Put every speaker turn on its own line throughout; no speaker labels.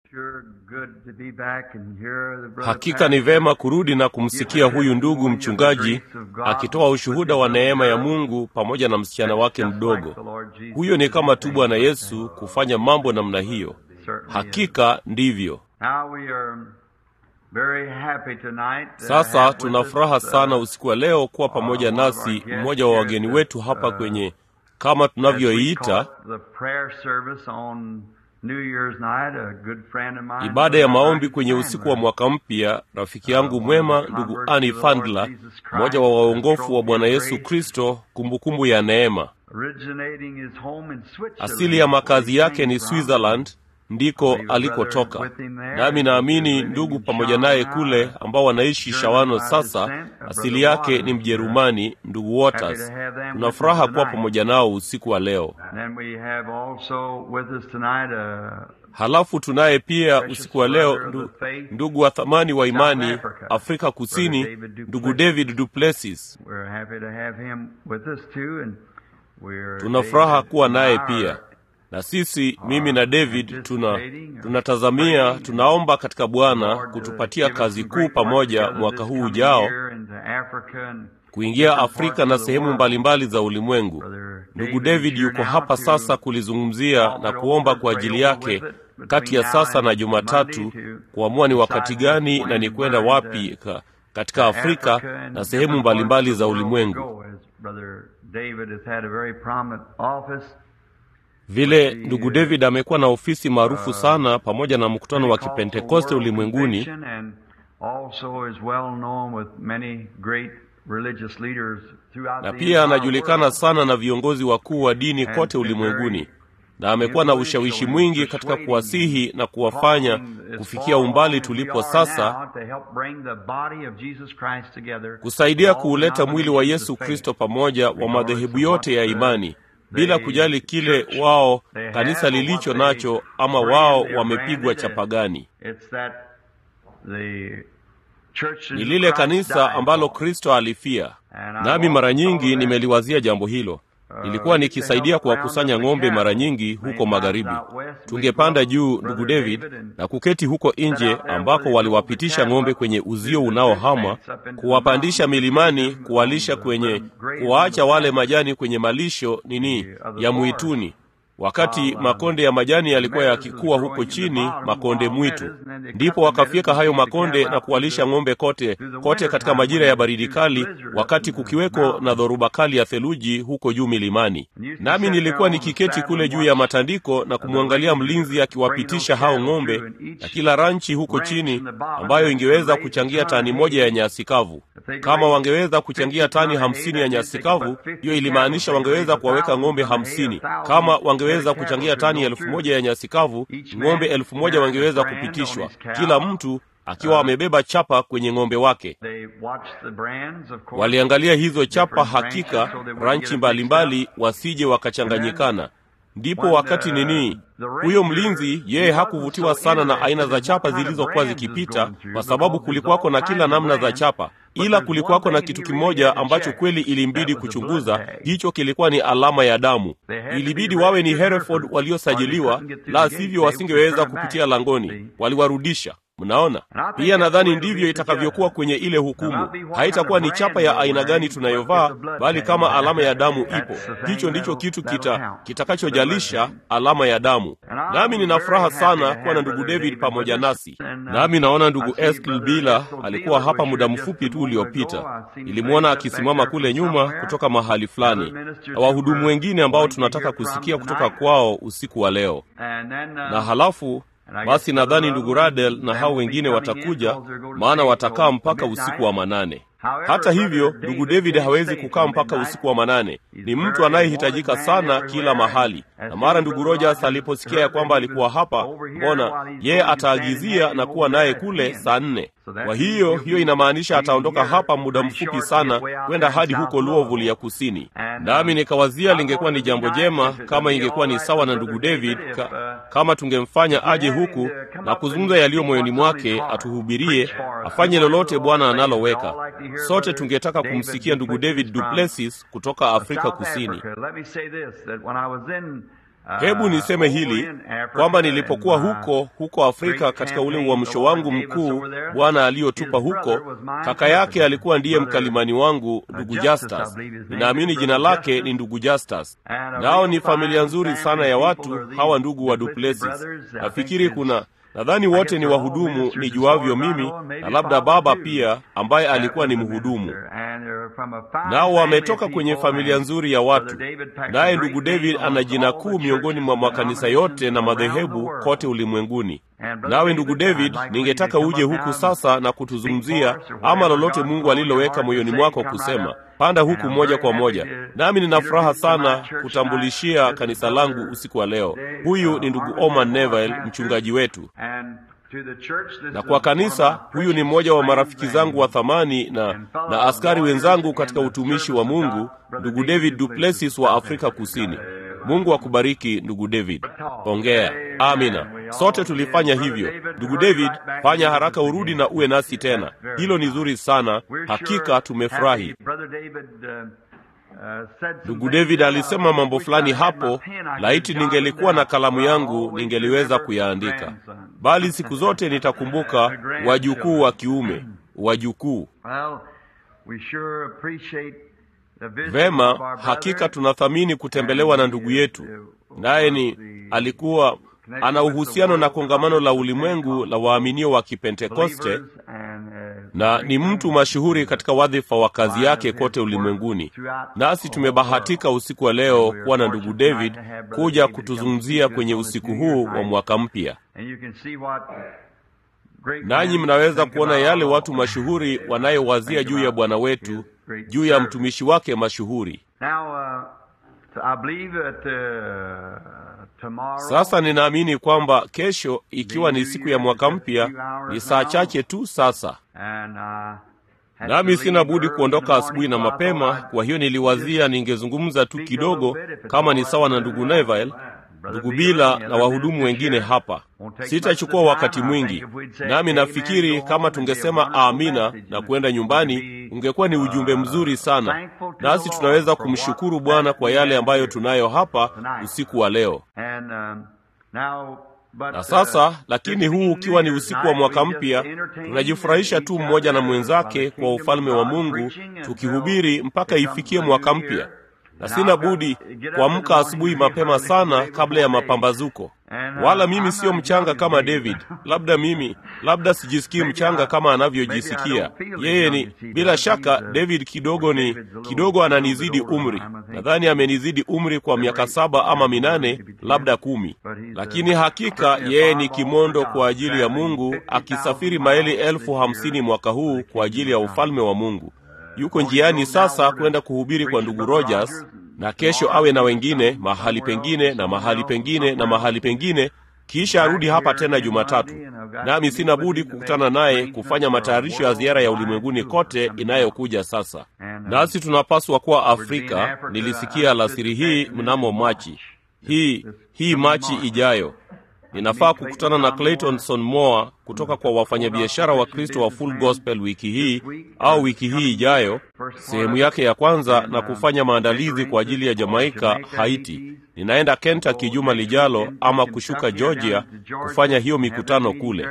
Hakika ni vema kurudi na kumsikia huyu ndugu mchungaji akitoa ushuhuda wa neema ya Mungu pamoja na msichana wake mdogo. Huyo ni kama tu Bwana Yesu kufanya mambo namna hiyo. Hakika ndivyo. Sasa tuna furaha sana usiku wa leo kuwa pamoja nasi mmoja wa wageni wetu hapa kwenye kama tunavyoiita ibada ya maombi kwenye usiku wa mwaka mpya. Rafiki yangu mwema ndugu Ani Fandla, mmoja wa waongofu wa Bwana Yesu Kristo, kumbukumbu ya neema. Asili ya makazi yake ni Switzerland, ndiko alikotoka. Nami naamini ndugu pamoja naye kule ambao wanaishi Shawano sasa, asili yake ni Mjerumani, ndugu Waters. Tuna furaha kuwa pamoja nao usiku wa leo. Halafu tunaye pia usiku wa leo ndu, ndugu wa thamani wa imani Afrika Kusini, ndugu David Duplessis. Tuna furaha kuwa naye pia na sisi mimi na David tuna tunatazamia tunaomba katika Bwana kutupatia kazi kuu pamoja mwaka huu ujao, kuingia Afrika na sehemu mbalimbali za ulimwengu. Ndugu David yuko hapa sasa kulizungumzia na kuomba kwa ajili yake kati ya sasa na Jumatatu, kuamua ni wakati gani na ni kwenda wapi ka, katika Afrika na sehemu mbalimbali za ulimwengu. Vile ndugu David amekuwa na ofisi maarufu sana pamoja na mkutano wa Kipentekoste ulimwenguni, na pia anajulikana sana na viongozi wakuu wa dini kote ulimwenguni, na amekuwa na ushawishi mwingi katika kuwasihi na kuwafanya kufikia umbali tulipo sasa, kusaidia kuuleta mwili wa Yesu Kristo pamoja wa madhehebu yote ya imani bila kujali kile wao kanisa lilicho nacho ama wao wamepigwa chapagani. Ni lile kanisa ambalo Kristo alifia. Nami mara nyingi nimeliwazia jambo hilo. Nilikuwa nikisaidia kuwakusanya ng'ombe mara nyingi huko magharibi. Tungepanda juu, ndugu David, na kuketi huko nje ambako waliwapitisha ng'ombe kwenye uzio unaohama, kuwapandisha milimani, kuwalisha kwenye, kuwaacha wale majani kwenye malisho nini ya mwituni wakati makonde ya majani yalikuwa yakikuwa huko chini, makonde mwitu. Ndipo wakafyeka hayo makonde na kuwalisha ng'ombe kote kote katika majira ya baridi kali, wakati kukiweko na dhoruba kali ya theluji huko juu milimani. Nami nilikuwa nikiketi kule juu ya matandiko na kumwangalia mlinzi akiwapitisha hao ng'ombe na kila ranchi huko chini, ambayo ingeweza kuchangia tani moja ya nyasi kavu. Kama wangeweza kuchangia tani hamsini ya nyasi kavu, hiyo ilimaanisha wangeweza kuwaweka ng'ombe hamsini. Kama wange weza kuchangia tani elfu moja ya nyasi kavu, ng'ombe elfu moja wangeweza kupitishwa, kila mtu akiwa amebeba chapa kwenye ng'ombe wake. Waliangalia hizo chapa, hakika ranchi mbalimbali, wasije wakachanganyikana. Ndipo wakati nini, huyo mlinzi yeye hakuvutiwa sana na aina za chapa zilizokuwa zikipita, kwa sababu kulikuwako na kila namna za chapa, ila kulikuwako na kitu kimoja ambacho kweli ilimbidi kuchunguza. Hicho kilikuwa ni alama ya damu. Ilibidi wawe ni Hereford waliosajiliwa, la sivyo wasingeweza kupitia langoni. Waliwarudisha. Mnaona, pia nadhani ndivyo itakavyokuwa kwenye ile hukumu. Haitakuwa ni chapa ya aina gani tunayovaa, bali kama alama ya damu ipo. Hicho ndicho kitu kita kitakachojalisha, alama ya damu. Nami nina furaha sana kuwa na ndugu David pamoja nasi. Nami naona ndugu Eskil Bila alikuwa hapa muda mfupi tu uliopita. Nilimwona akisimama kule nyuma kutoka mahali fulani, na wahudumu wengine ambao tunataka kusikia kutoka kwao usiku wa leo, na halafu basi nadhani ndugu Radel na hao wengine watakuja, maana watakaa mpaka usiku wa manane. Hata hivyo, ndugu David hawezi kukaa mpaka usiku wa manane. Ni mtu anayehitajika sana kila mahali, na mara ndugu Rogers aliposikia ya kwamba alikuwa hapa, mbona yeye ataagizia na kuwa naye kule saa nne. Kwa hiyo hiyo inamaanisha ataondoka hapa muda mfupi sana kwenda hadi huko Louisville ya kusini. Nami nikawazia lingekuwa ni jambo jema kama ingekuwa ni sawa na ndugu David ka, kama tungemfanya aje huku na kuzungumza yaliyo moyoni mwake, atuhubirie, afanye lolote Bwana analoweka. Sote tungetaka kumsikia ndugu David Duplessis kutoka Afrika Kusini. Hebu niseme hili kwamba nilipokuwa huko huko Afrika katika ule uamsho wangu mkuu Bwana aliyotupa huko, kaka yake alikuwa ndiye mkalimani wangu, ndugu Justus. Ninaamini jina lake ni ndugu Justus. Nao ni familia nzuri sana ya watu hawa, ndugu wa Duplessis. Nafikiri kuna nadhani wote ni wahudumu nijuavyo mimi, na labda baba pia ambaye alikuwa ni mhudumu. Nao wametoka kwenye familia nzuri ya watu. Naye ndugu David ana jina kuu miongoni mwa makanisa yote na madhehebu kote ulimwenguni. Nawe ndugu David, ningetaka uje huku sasa na kutuzungumzia ama lolote Mungu aliloweka moyoni mwako kusema. Panda huku moja kwa moja, nami nina furaha sana kutambulishia kanisa langu usiku wa leo. Huyu ni ndugu Oman Neville, mchungaji wetu na kwa kanisa, huyu ni mmoja wa marafiki zangu wa thamani na, na askari wenzangu katika utumishi wa Mungu, ndugu David Duplessis wa Afrika Kusini. Mungu akubariki ndugu David. Ongea. Amina. Sote tulifanya hivyo. Ndugu David, fanya haraka urudi na uwe nasi tena. Hilo ni zuri sana. Hakika tumefurahi. Ndugu David alisema mambo fulani hapo, laiti ningelikuwa na kalamu yangu ningeliweza kuyaandika, bali siku zote nitakumbuka wajukuu wa kiume, wajukuu. Vema, hakika tunathamini kutembelewa na ndugu yetu, naye ni alikuwa ana uhusiano na kongamano la ulimwengu la waaminio wa Kipentekoste na ni mtu mashuhuri katika wadhifa wa kazi yake kote ulimwenguni. Nasi tumebahatika usiku wa leo kuwa na ndugu David kuja kutuzungumzia kwenye usiku huu wa mwaka mpya, nanyi mnaweza kuona yale watu mashuhuri wanayowazia juu ya Bwana wetu, juu ya mtumishi wake mashuhuri. Sasa ninaamini kwamba kesho, ikiwa ni siku ya mwaka mpya, ni saa chache tu sasa, nami sina budi kuondoka asubuhi na mapema. Kwa hiyo niliwazia ningezungumza tu kidogo, kama ni sawa na ndugu Neville, ndugu Bila na wahudumu wengine hapa. Sitachukua wakati mwingi, nami nafikiri kama tungesema amina na kwenda nyumbani, ungekuwa ni ujumbe mzuri sana, nasi tunaweza kumshukuru Bwana kwa yale ambayo tunayo hapa usiku wa leo. Na sasa, lakini huu ukiwa ni usiku wa mwaka mpya, tunajifurahisha tu mmoja na mwenzake kwa ufalme wa Mungu, tukihubiri mpaka ifikie mwaka mpya na sina budi kuamka asubuhi mapema sana kabla ya mapambazuko. Wala mimi siyo mchanga kama David. Labda mimi, labda sijisikii mchanga kama anavyojisikia yeye. Ni bila shaka, David kidogo ni kidogo ananizidi umri. Nadhani amenizidi umri kwa miaka saba ama minane, labda kumi, lakini hakika yeye ni kimondo kwa ajili ya Mungu, akisafiri maili elfu hamsini mwaka huu kwa ajili ya ufalme wa Mungu. Yuko njiani sasa kwenda kuhubiri kwa ndugu Rogers, na kesho awe na wengine mahali pengine na mahali pengine na mahali pengine, kisha arudi hapa tena Jumatatu. Nami sina budi kukutana naye kufanya matayarisho ya ziara ya ulimwenguni kote inayokuja sasa. Nasi tunapaswa kuwa Afrika. Nilisikia alasiri hii mnamo Machi hii hii Machi ijayo ninafaa kukutana na Claytonson Moore kutoka kwa wafanyabiashara wa Kristo wa Full Gospel wiki hii au wiki hii ijayo, sehemu yake ya kwanza, na kufanya maandalizi kwa ajili ya Jamaika, Haiti. Ninaenda Kentucky juma lijalo, ama kushuka Georgia kufanya hiyo mikutano kule,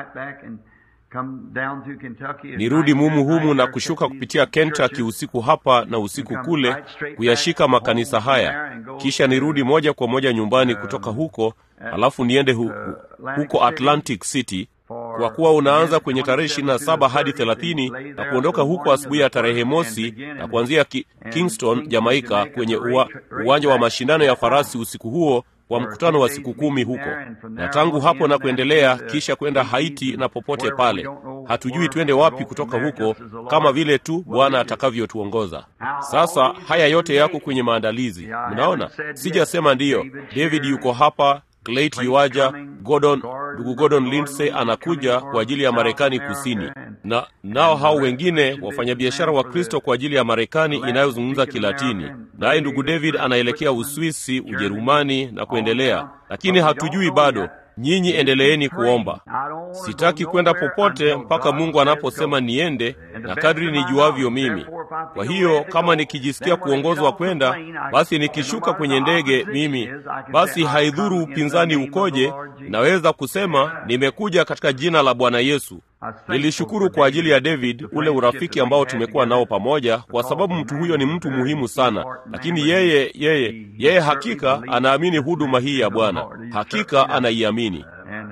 nirudi mumu humu na kushuka kupitia Kentucky usiku hapa na usiku kule, kuyashika makanisa haya, kisha nirudi moja kwa moja nyumbani kutoka huko, alafu niende hu, hu, huko Atlantic City kwa kuwa unaanza kwenye tarehe ishirini na saba hadi thelathini na kuondoka huko asubuhi ya tarehe mosi na kuanzia ki, Kingston Jamaika kwenye uwa, uwanja wa mashindano ya farasi usiku huo wa mkutano wa siku kumi huko, na tangu hapo na kuendelea, kisha kwenda Haiti na popote pale. Hatujui twende wapi kutoka huko, kama vile tu Bwana atakavyotuongoza. Sasa haya yote yako kwenye maandalizi. Mnaona, sijasema ndiyo. David yuko hapa, Clayt yuaja, Gordon, ndugu Gordon Lindsay anakuja kwa ajili ya Marekani Kusini, na nao hao wengine wafanyabiashara wa Kristo kwa ajili ya Marekani inayozungumza Kilatini, naye ndugu David anaelekea Uswisi, Ujerumani na kuendelea, lakini hatujui bado. nyinyi endeleeni kuomba. Sitaki kwenda popote mpaka Mungu anaposema niende, na kadri nijuavyo mimi. Kwa hiyo kama nikijisikia kuongozwa kwenda, basi nikishuka kwenye ndege mimi, basi haidhuru upinzani ukoje, naweza kusema nimekuja katika jina la Bwana Yesu. Nilishukuru kwa ajili ya David, ule urafiki ambao tumekuwa nao pamoja, kwa sababu mtu huyo ni mtu muhimu sana. Lakini yeye yeye yeye hakika anaamini huduma hii ya Bwana, hakika anaiamini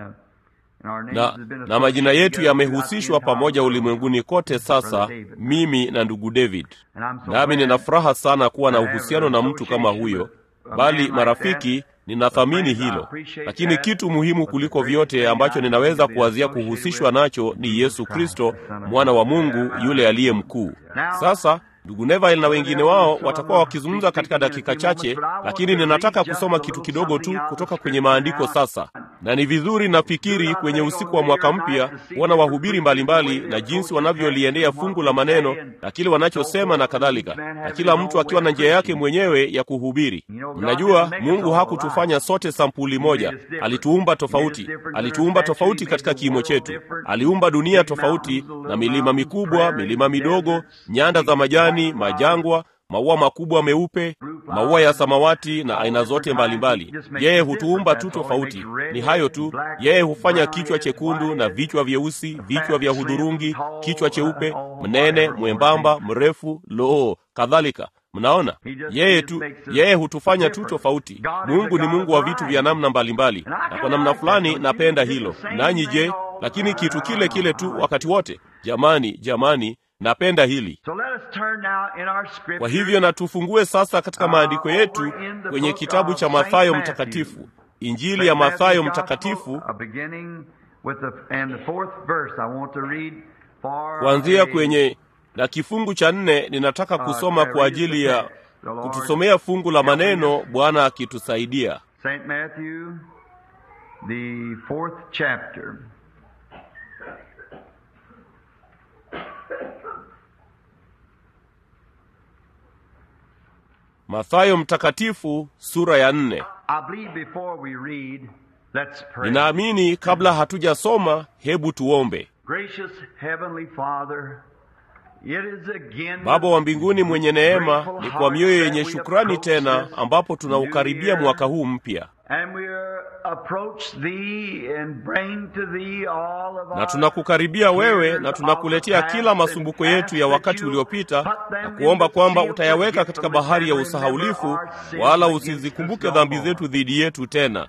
na, na majina yetu yamehusishwa pamoja ulimwenguni kote sasa, mimi na ndugu David. Nami nina furaha sana kuwa na uhusiano na mtu kama huyo, bali marafiki ninathamini hilo, lakini kitu muhimu kuliko vyote ambacho ninaweza kuwazia kuhusishwa nacho ni Yesu Kristo, mwana wa Mungu yule aliye mkuu. Sasa ndugu Neville na wengine wao watakuwa wakizungumza katika dakika chache, lakini ninataka kusoma kitu kidogo tu kutoka kwenye maandiko sasa, na ni vizuri nafikiri kwenye usiku wa mwaka mpya kuona wahubiri mbalimbali na jinsi wanavyoliendea fungu la maneno na kile wanachosema na kadhalika, na kila mtu akiwa na njia yake mwenyewe ya kuhubiri. Mnajua, Mungu hakutufanya sote sampuli moja, alituumba tofauti. Alituumba tofauti katika kimo chetu, aliumba dunia tofauti, na milima mikubwa, milima midogo, nyanda za majani, majangwa maua makubwa meupe, maua ya samawati na aina zote mbalimbali. Yeye hutuumba tu tofauti, ni hayo tu. Yeye hufanya kichwa chekundu na vichwa vyeusi, vichwa vya hudhurungi, kichwa cheupe, mnene, mwembamba, mrefu, loo, kadhalika. Mnaona, yeye tu, yeye hutufanya tu tofauti. Mungu ni Mungu wa vitu vya namna mbalimbali, na kwa namna fulani napenda hilo. Nanyi je? Lakini kitu kile kile tu wakati wote. Jamani, jamani, napenda hili. Kwa hivyo na tufungue sasa katika maandiko yetu kwenye kitabu cha Mathayo Mtakatifu, Injili ya Mathayo Mtakatifu, kuanzia kwenye na kifungu cha nne. Ninataka kusoma kwa ajili ya kutusomea fungu la maneno, Bwana akitusaidia. Mathayo Mtakatifu sura ya nne. Ninaamini kabla hatujasoma, hebu tuombe. Baba wa mbinguni mwenye neema, ni kwa mioyo yenye shukrani tena ambapo tunaukaribia mwaka huu mpya na tunakukaribia wewe na tunakuletea kila masumbuko yetu ya wakati uliopita na kuomba kwamba utayaweka katika bahari ya usahaulifu, wala usizikumbuke dhambi zetu dhidi yetu tena.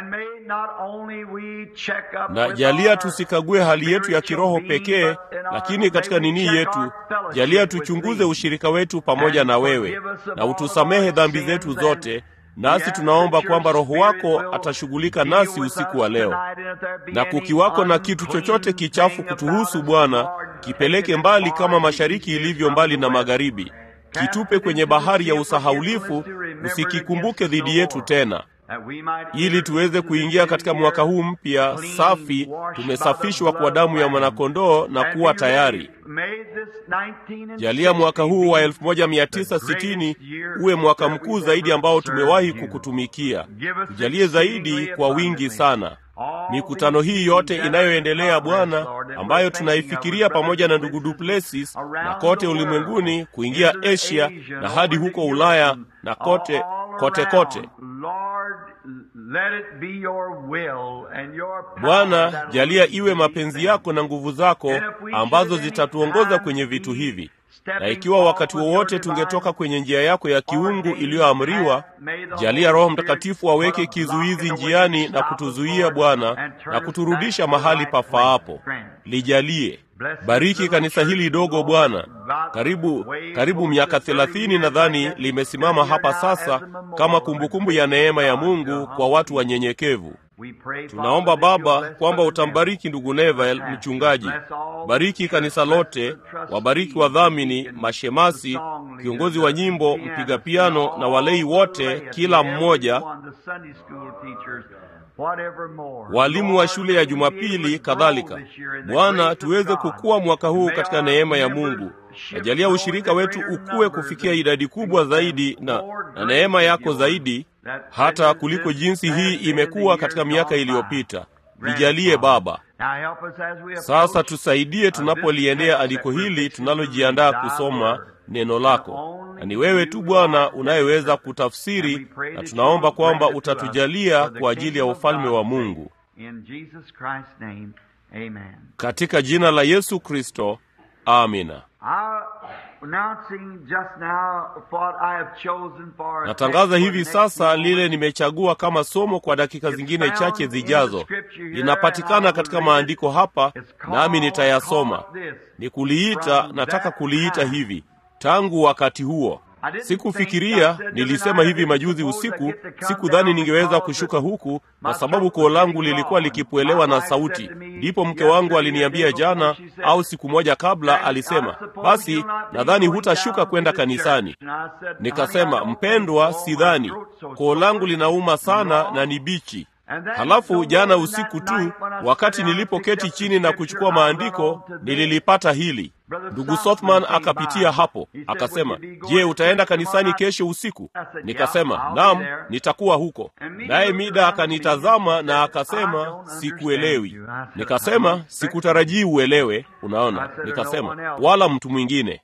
Na jalia tusikague hali yetu ya kiroho pekee, lakini katika nini yetu, jalia tuchunguze ushirika wetu pamoja na wewe, na utusamehe dhambi zetu zote nasi tunaomba kwamba Roho wako atashughulika nasi usiku wa leo, na kukiwako na kitu chochote kichafu kutuhusu, Bwana, kipeleke mbali kama mashariki ilivyo mbali na magharibi, kitupe kwenye bahari ya usahaulifu, usikikumbuke dhidi yetu tena, ili tuweze kuingia katika mwaka huu mpya safi, tumesafishwa kwa damu ya mwanakondoo na kuwa tayari. Jalia mwaka huu wa 1960 uwe mwaka mkuu zaidi ambao tumewahi kukutumikia. Tujalie zaidi kwa wingi sana. Mikutano hii yote inayoendelea Bwana, ambayo tunaifikiria pamoja na ndugu Duplessis na kote ulimwenguni, kuingia Asia na hadi huko Ulaya na kote kote kote. Bwana, jalia iwe mapenzi yako na nguvu zako ambazo zitatuongoza kwenye vitu hivi, na ikiwa wakati wowote tungetoka kwenye njia yako ya kiungu iliyoamriwa, jalia Roho Mtakatifu aweke kizuizi njiani na kutuzuia Bwana, na kuturudisha mahali pafaapo. Lijalie. Bariki kanisa hili dogo Bwana, karibu karibu miaka thelathini nadhani limesimama hapa sasa kama kumbukumbu ya neema ya Mungu kwa watu wanyenyekevu. Tunaomba Baba kwamba utambariki ndugu Neville mchungaji, bariki kanisa lote, wabariki wadhamini, mashemasi, kiongozi wa nyimbo, mpiga piano na walei wote, kila mmoja walimu wa shule ya Jumapili kadhalika. Bwana, tuweze kukua mwaka huu katika neema ya Mungu. Najalia ushirika wetu ukue kufikia idadi kubwa zaidi na, na neema yako zaidi hata kuliko jinsi hii imekuwa katika miaka iliyopita. Nijalie Baba. Sasa tusaidie tunapoliendea andiko hili tunalojiandaa kusoma neno lako, na ni wewe tu Bwana unayeweza kutafsiri, na tunaomba kwamba utatujalia kwa ajili ya ufalme wa Mungu, katika jina la Yesu Kristo, amina. Natangaza hivi sasa lile nimechagua kama somo kwa dakika zingine chache zijazo. Linapatikana katika maandiko hapa, nami nitayasoma. Ni kuliita, nataka kuliita hivi tangu wakati huo. Sikufikiria, nilisema hivi majuzi usiku, sikudhani ningeweza kushuka huku kwa sababu koo langu lilikuwa likipwelewa na sauti. Ndipo mke wangu aliniambia jana au siku moja kabla, alisema, basi nadhani hutashuka kwenda kanisani. Nikasema, mpendwa, sidhani, koo langu linauma sana na ni bichi. Halafu jana usiku tu, wakati nilipoketi chini na kuchukua maandiko, nililipata hili. Ndugu Sothman akapitia hapo akasema, je, utaenda kanisani kesho usiku? Nikasema naam, nitakuwa huko. Naye Mida akanitazama na akasema, sikuelewi. Nikasema sikutarajii uelewe. Unaona, nikasema wala mtu mwingine.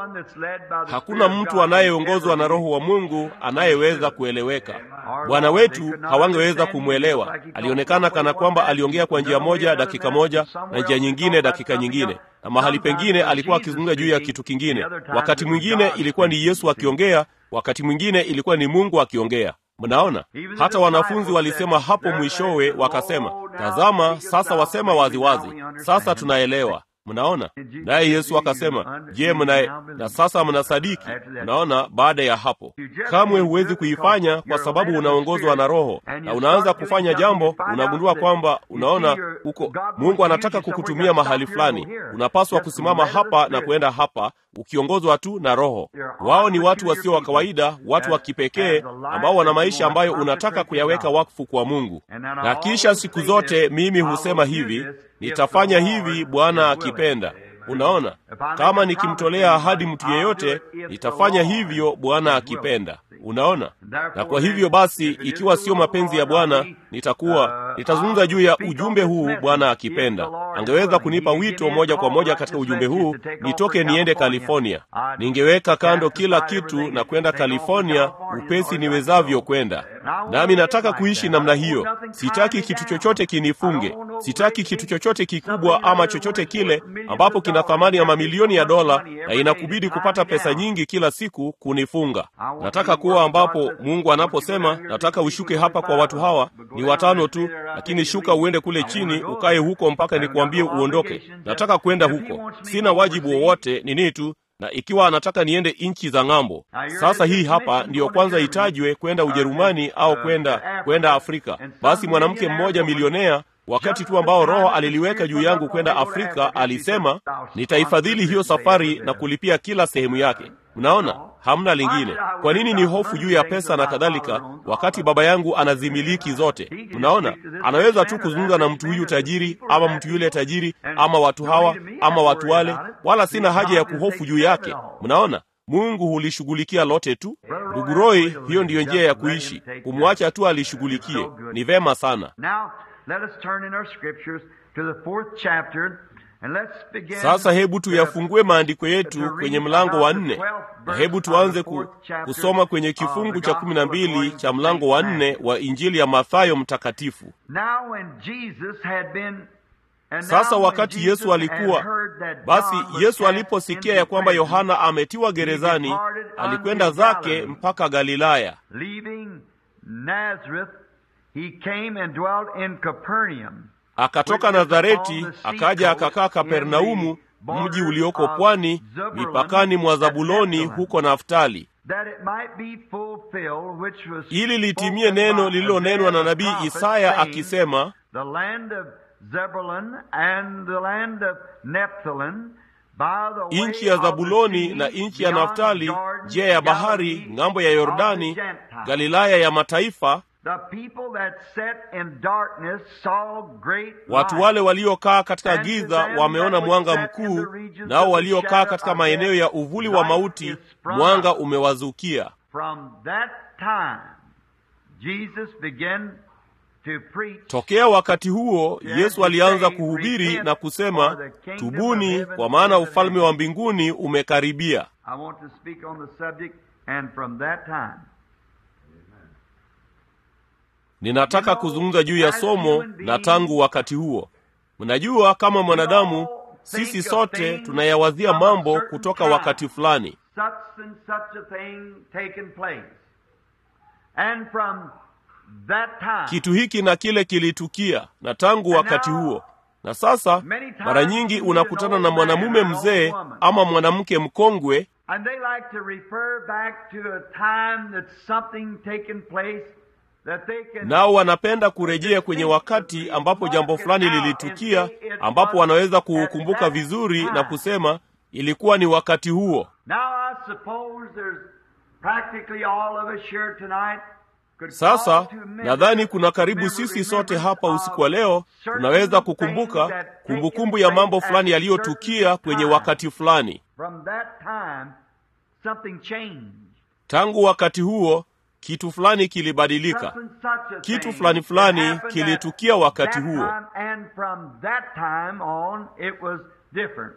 Hakuna mtu anayeongozwa na Roho wa Mungu anayeweza kueleweka. Bwana wetu hawangeweza kumwelewa. Alionekana kana kwamba aliongea kwa njia moja dakika moja na njia nyingine dakika nyingine na mahali pengine alikuwa akizungumza juu ya kitu kingine. Wakati mwingine ilikuwa ni Yesu akiongea, wakati mwingine ilikuwa ni Mungu akiongea. Mnaona, hata wanafunzi walisema hapo mwishowe, wakasema, tazama, sasa wasema waziwazi wazi. Sasa tunaelewa. Mnaona, naye Yesu akasema, je, mnaye na sasa mnasadiki? Mnaona, baada ya hapo kamwe huwezi kuifanya kwa sababu unaongozwa na Roho, na unaanza kufanya jambo, unagundua kwamba, unaona, huko Mungu anataka kukutumia mahali fulani, unapaswa kusimama hapa na kuenda hapa, ukiongozwa tu na Roho. Wao ni watu wasio wa kawaida, watu wa kipekee ambao wana maisha ambayo unataka kuyaweka wakfu kwa Mungu. Na kisha siku zote mimi husema hivi Nitafanya hivi Bwana akipenda. Unaona, kama nikimtolea ahadi mtu yeyote, nitafanya hivyo Bwana akipenda. Unaona, na kwa hivyo basi, ikiwa sio mapenzi ya Bwana, nitakuwa nitazungumza juu ya ujumbe huu Bwana akipenda. Angeweza kunipa wito moja kwa moja katika ujumbe huu, nitoke niende California. Ningeweka kando kila kitu na kwenda California upesi niwezavyo kwenda. Nami nataka kuishi namna hiyo. Sitaki kitu chochote kinifunge. Sitaki kitu chochote kikubwa ama chochote kile ambapo kina thamani ya mamilioni ya dola na inakubidi kupata pesa nyingi kila siku kunifunga. Nataka kuwa ambapo Mungu anaposema nataka ushuke hapa kwa watu hawa, ni watano tu, lakini shuka uende kule chini ukae huko mpaka nikuambie uondoke. Nataka kwenda huko, sina wajibu wowote, nini tu na ikiwa anataka niende nchi za ng'ambo. Sasa hii hapa ndiyo kwanza itajwe kwenda Ujerumani au kwenda kwenda Afrika. Basi mwanamke mmoja milionea wakati tu ambao Roho aliliweka juu yangu kwenda Afrika, alisema nitaifadhili hiyo safari na kulipia kila sehemu yake. Mnaona, hamna lingine. Kwa nini ni hofu juu ya pesa na kadhalika, wakati baba yangu anazimiliki zote? Mnaona, anaweza tu kuzungumza na mtu huyu tajiri ama mtu yule tajiri ama watu hawa ama watu wale, wala sina haja ya kuhofu juu yake. Mnaona, Mungu hulishughulikia lote tu. Ndugu Roy, hiyo ndiyo njia ya kuishi, kumwacha tu alishughulikie. Ni vema sana. Sasa hebu tuyafungue maandiko yetu kwenye mlango wa nne, na hebu tuanze ku, kusoma kwenye kifungu cha kumi na mbili cha mlango wa nne wa Injili ya Mathayo Mtakatifu. Sasa wakati Yesu alikuwa basi, Yesu aliposikia ya kwamba Yohana ametiwa gerezani, alikwenda zake mpaka Galilaya. Akatoka Nazareti akaja akakaa Kapernaumu, mji ulioko pwani mipakani mwa Zabuloni huko Naftali, ili litimie neno lililonenwa na nabii Isaya akisema, nchi ya Zabuloni na nchi ya Naftali, njia ya bahari, ng'ambo ya Yordani, Galilaya ya mataifa
The people that sat in darkness saw great
watu
light.
wale waliokaa katika giza wameona mwanga mkuu nao waliokaa katika maeneo ya uvuli wa mauti mwanga umewazukia
From that time, Jesus began to preach
tokea wakati huo yesu alianza kuhubiri na kusema tubuni kwa maana ufalme wa mbinguni umekaribia
I want to speak on the subject, and from that time,
ninataka kuzungumza juu ya somo na tangu wakati huo mnajua kama mwanadamu sisi sote tunayawazia mambo kutoka wakati fulani
such and such a thing taken place. And from that time,
kitu hiki na kile kilitukia na tangu wakati huo na sasa mara nyingi unakutana na mwanamume mzee ama mwanamke mkongwe
and they like to refer back to a time that something taken place that they can
nao wanapenda kurejea kwenye wakati ambapo jambo fulani lilitukia ambapo wanaweza kuukumbuka vizuri na kusema ilikuwa ni wakati huo
Now I suppose there's practically all of us here tonight could
sasa
call to remember
nadhani kuna karibu
remember
sisi sote
remembrance
hapa usiku wa
of
leo
certain
tunaweza
things
kukumbuka
that
kumbukumbu
taken
ya mambo
place
fulani
at
yaliyotukia
certain
kwenye
time.
wakati fulani
From that time, something changed.
tangu wakati huo kitu fulani kilibadilika
Such and such a
Kitu
thing
fulani fulani
happened
kilitukia
at
wakati
that
huo.
time, and from that time on, it was different.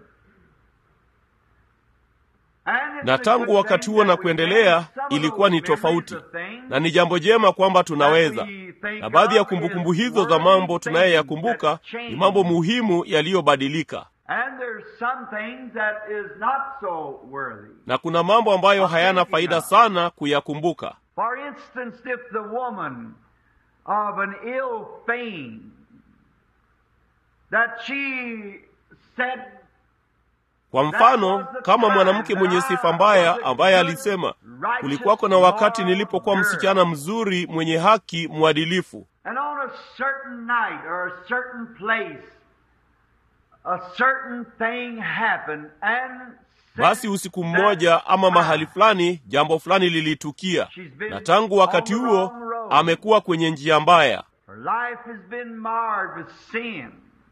And it's
na
a
tangu
good
wakati
thing
huo na
that we
kuendelea
have some of
ilikuwa
those
ni tofauti
memories of things
na ni jambo jema kwamba tunaweza
that we think
na baadhi ya
of
kumbukumbu
is
hizo za
worthy
mambo
things
tunayoyakumbuka
that
ni
change.
mambo muhimu yaliyobadilika
And there's some things that is not so worthy.
na kuna mambo ambayo hayana faida sana kuyakumbuka
For instance, if the woman of an ill fame that she said
kwa mfano kama mwanamke mwenye sifa mbaya ambaye alisema kulikuwako na wakati nilipokuwa msichana mzuri mwenye haki mwadilifu
And on a certain night or a certain place, a certain thing happened, and
basi usiku mmoja ama mahali fulani jambo fulani lilitukia na tangu wakati huo amekuwa kwenye njia mbaya
her life has been marred with sin.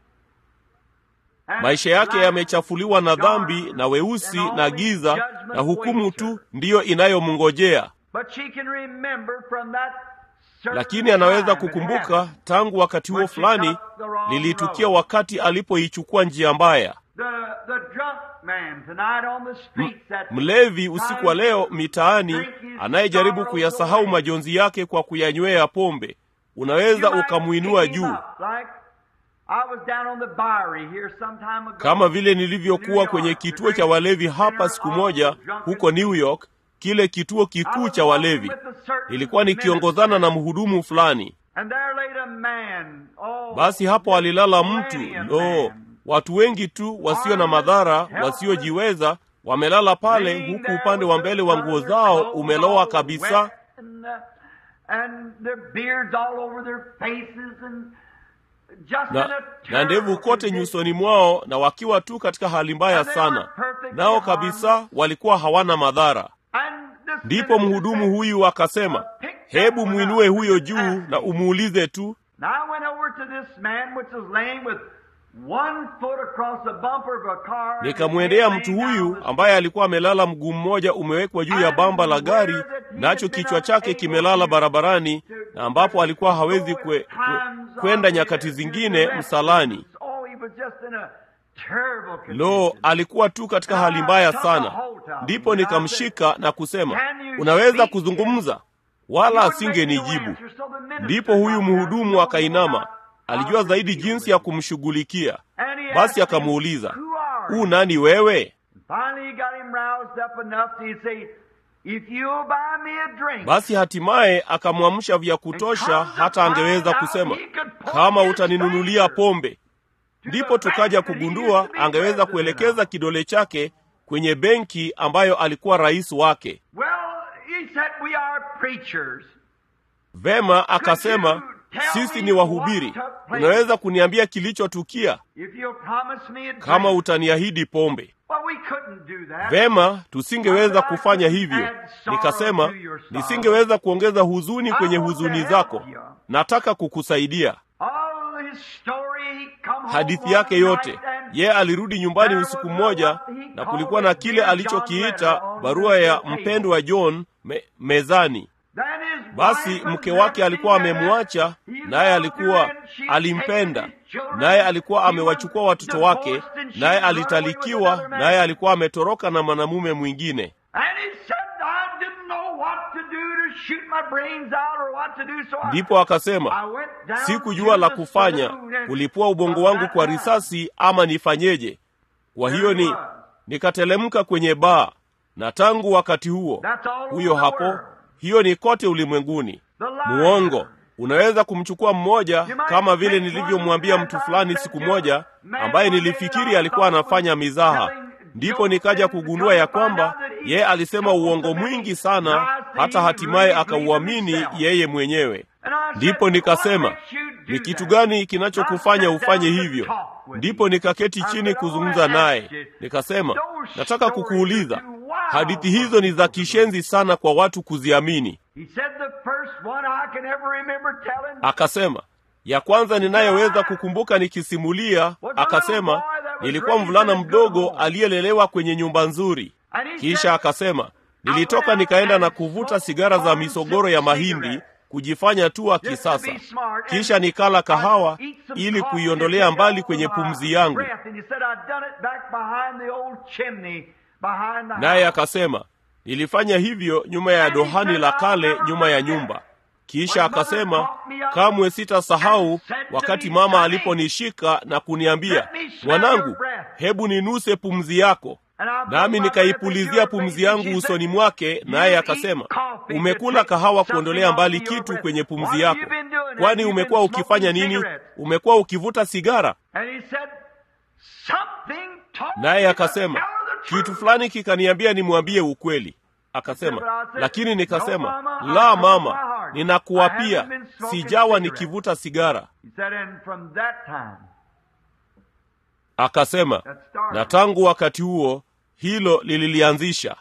And
maisha yake
life
yamechafuliwa na dhambi na weusi na giza na hukumu tu ndiyo inayomngojea
But she can remember from that certain
lakini anaweza
time it
kukumbuka
happened.
tangu wakati huo fulani lilitukia wakati alipoichukua njia mbaya
The, the drunk man tonight on the streets that
mlevi usiku wa leo mitaani anayejaribu kuyasahau majonzi yake kwa kuyanywea pombe unaweza ukamwinua juu kama vile nilivyokuwa kwenye kituo cha walevi hapa siku moja huko New York, kile kituo kikuu cha walevi. Nilikuwa nikiongozana na mhudumu fulani, basi hapo alilala mtu lo, watu wengi tu wasio na madhara, wasiojiweza wamelala pale, huku upande wa mbele wa nguo zao umelowa kabisa na, na ndevu kote nyusoni mwao na wakiwa tu katika hali mbaya sana, nao kabisa walikuwa hawana madhara. Ndipo mhudumu huyu akasema, hebu mwinue huyo juu na umuulize tu. Nikamwendea mtu huyu ambaye alikuwa amelala mguu mmoja umewekwa juu ya bamba la gari, nacho kichwa chake kimelala barabarani, na ambapo alikuwa hawezi kwe, kwe, kwenda nyakati zingine msalani. Lo, alikuwa tu katika hali mbaya sana. Ndipo nikamshika na kusema, unaweza kuzungumza? Wala asingenijibu. Ndipo huyu mhudumu akainama, alijua zaidi jinsi ya kumshughulikia. Basi akamuuliza, u nani wewe? Basi hatimaye akamwamsha vya kutosha hata angeweza kusema, kama utaninunulia pombe. Ndipo tukaja kugundua angeweza kuelekeza kidole chake kwenye benki ambayo alikuwa rais wake. Vema, akasema sisi ni wahubiri, unaweza kuniambia kilichotukia kama utaniahidi pombe? Vema, tusingeweza kufanya hivyo. Nikasema nisingeweza kuongeza huzuni kwenye huzuni zako, nataka kukusaidia. Hadithi yake yote, ye alirudi nyumbani usiku mmoja, na kulikuwa na kile alichokiita barua ya mpendwa John me, mezani. Basi mke wake alikuwa amemwacha, naye alikuwa alimpenda, naye alikuwa amewachukua watoto wake, naye alitalikiwa, naye alikuwa ametoroka na mwanamume mwingine. Ndipo akasema, sikujua la kufanya, kulipua ubongo wangu kwa risasi ama nifanyeje? Kwa hiyo ni nikatelemka kwenye baa, na tangu wakati huo, huyo hapo hiyo ni kote ulimwenguni. Muongo unaweza kumchukua mmoja, kama vile nilivyomwambia mtu fulani siku moja, ambaye nilifikiri alikuwa anafanya mizaha. Ndipo nikaja kugundua ya kwamba yeye alisema uongo mwingi sana, hata hatimaye akauamini yeye mwenyewe. Ndipo nikasema, ni kitu gani kinachokufanya ufanye hivyo? Ndipo nikaketi chini kuzungumza naye, nikasema, nataka kukuuliza hadithi hizo ni za kishenzi sana kwa watu kuziamini. Akasema, ya kwanza ninayoweza kukumbuka nikisimulia, akasema, nilikuwa mvulana mdogo aliyelelewa kwenye nyumba nzuri. Kisha akasema, nilitoka nikaenda na kuvuta sigara za misogoro ya mahindi kujifanya tu wa kisasa, kisha nikala kahawa ili kuiondolea mbali kwenye pumzi yangu. Naye akasema nilifanya hivyo nyuma ya dohani la kale nyuma ya nyumba. Kisha akasema kamwe sitasahau wakati mama aliponishika na kuniambia, mwanangu, hebu ninuse pumzi yako. Nami nikaipulizia pumzi yangu usoni mwake, naye akasema, umekula kahawa kuondolea mbali kitu kwenye pumzi yako. Kwani umekuwa ukifanya nini? Umekuwa ukivuta sigara? Naye akasema kitu fulani kikaniambia nimwambie ukweli. Akasema, lakini nikasema, la mama, ninakuapia sijawa nikivuta sigara. Akasema, na tangu wakati huo hilo lililianzisha.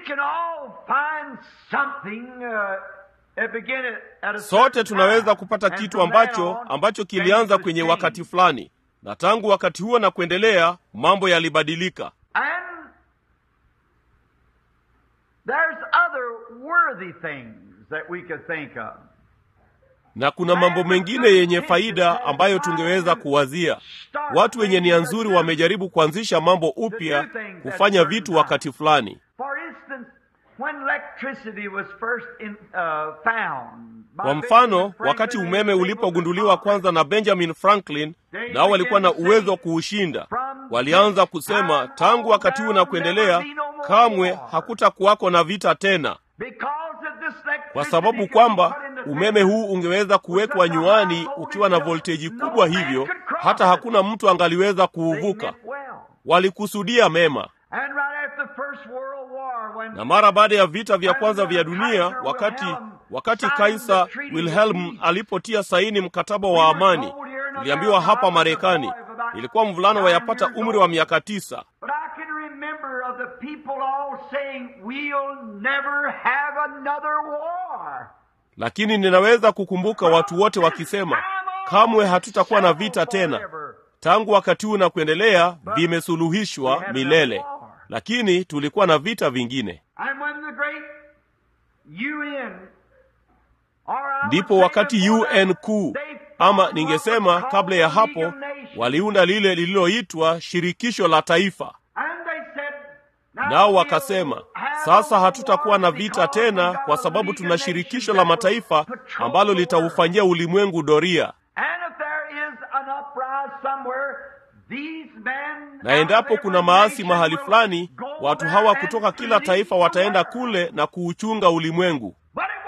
Sote tunaweza kupata kitu ambacho ambacho kilianza kwenye wakati fulani, na tangu wakati huo na kuendelea mambo yalibadilika. Na kuna mambo mengine yenye faida ambayo tungeweza kuwazia. Watu wenye nia nzuri wamejaribu kuanzisha mambo upya, kufanya vitu wakati fulani. Kwa mfano, wakati umeme ulipogunduliwa kwanza na Benjamin Franklin, nao walikuwa na uwezo wa kuushinda, walianza kusema tangu wakati huu na kuendelea, kamwe hakutakuwako na vita tena, kwa sababu kwamba umeme huu ungeweza kuwekwa nyuani ukiwa na volteji kubwa, hivyo hata hakuna mtu angaliweza kuuvuka. Walikusudia mema na mara baada ya vita vya kwanza vya dunia, wakati wakati Kaisa Wilhelm alipotia saini mkataba wa amani, niliambiwa hapa Marekani, ilikuwa mvulana wayapata umri wa miaka tisa, lakini ninaweza kukumbuka watu wote wakisema kamwe hatutakuwa na vita tena. Tangu wakati huu na kuendelea vimesuluhishwa milele lakini tulikuwa na vita vingine. Ndipo wakati UN kuu, ama ningesema kabla ya hapo, waliunda lile lililoitwa shirikisho la taifa, nao wakasema, sasa hatutakuwa na vita tena kwa sababu tuna shirikisho la mataifa ambalo litaufanyia ulimwengu doria na endapo kuna maasi mahali fulani, watu hawa kutoka kila taifa wataenda kule na kuuchunga ulimwengu.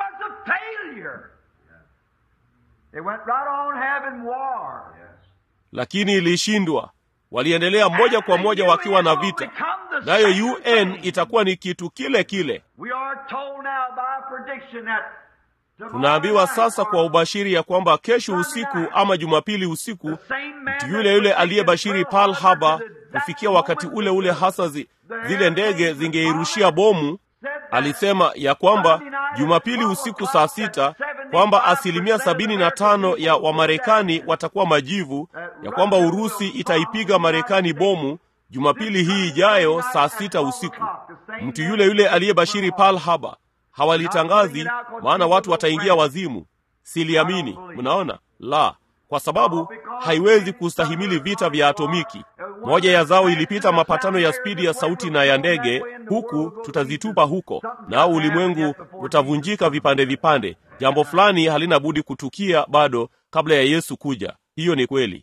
Lakini ilishindwa, waliendelea moja kwa moja wakiwa na vita, nayo UN itakuwa ni kitu kile kile. Tunaambiwa sasa kwa ubashiri ya kwamba kesho usiku ama Jumapili usiku mtu yule yule aliyebashiri Pearl Harbor kufikia wakati ule ule hasa zi, zile ndege zingeirushia bomu alisema ya kwamba Jumapili usiku saa sita kwamba asilimia sabini na tano ya Wamarekani watakuwa majivu, ya kwamba Urusi itaipiga Marekani bomu Jumapili hii ijayo saa sita usiku. Mtu yule yule aliyebashiri Pearl Harbor hawalitangazi, maana watu wataingia wazimu. Siliamini. Mnaona la kwa sababu haiwezi kustahimili vita vya atomiki. Moja ya zao ilipita mapatano ya spidi ya sauti na ya ndege, huku tutazitupa huko, nao ulimwengu utavunjika vipande vipande. Jambo fulani halina budi kutukia bado kabla ya Yesu kuja. Hiyo ni kweli.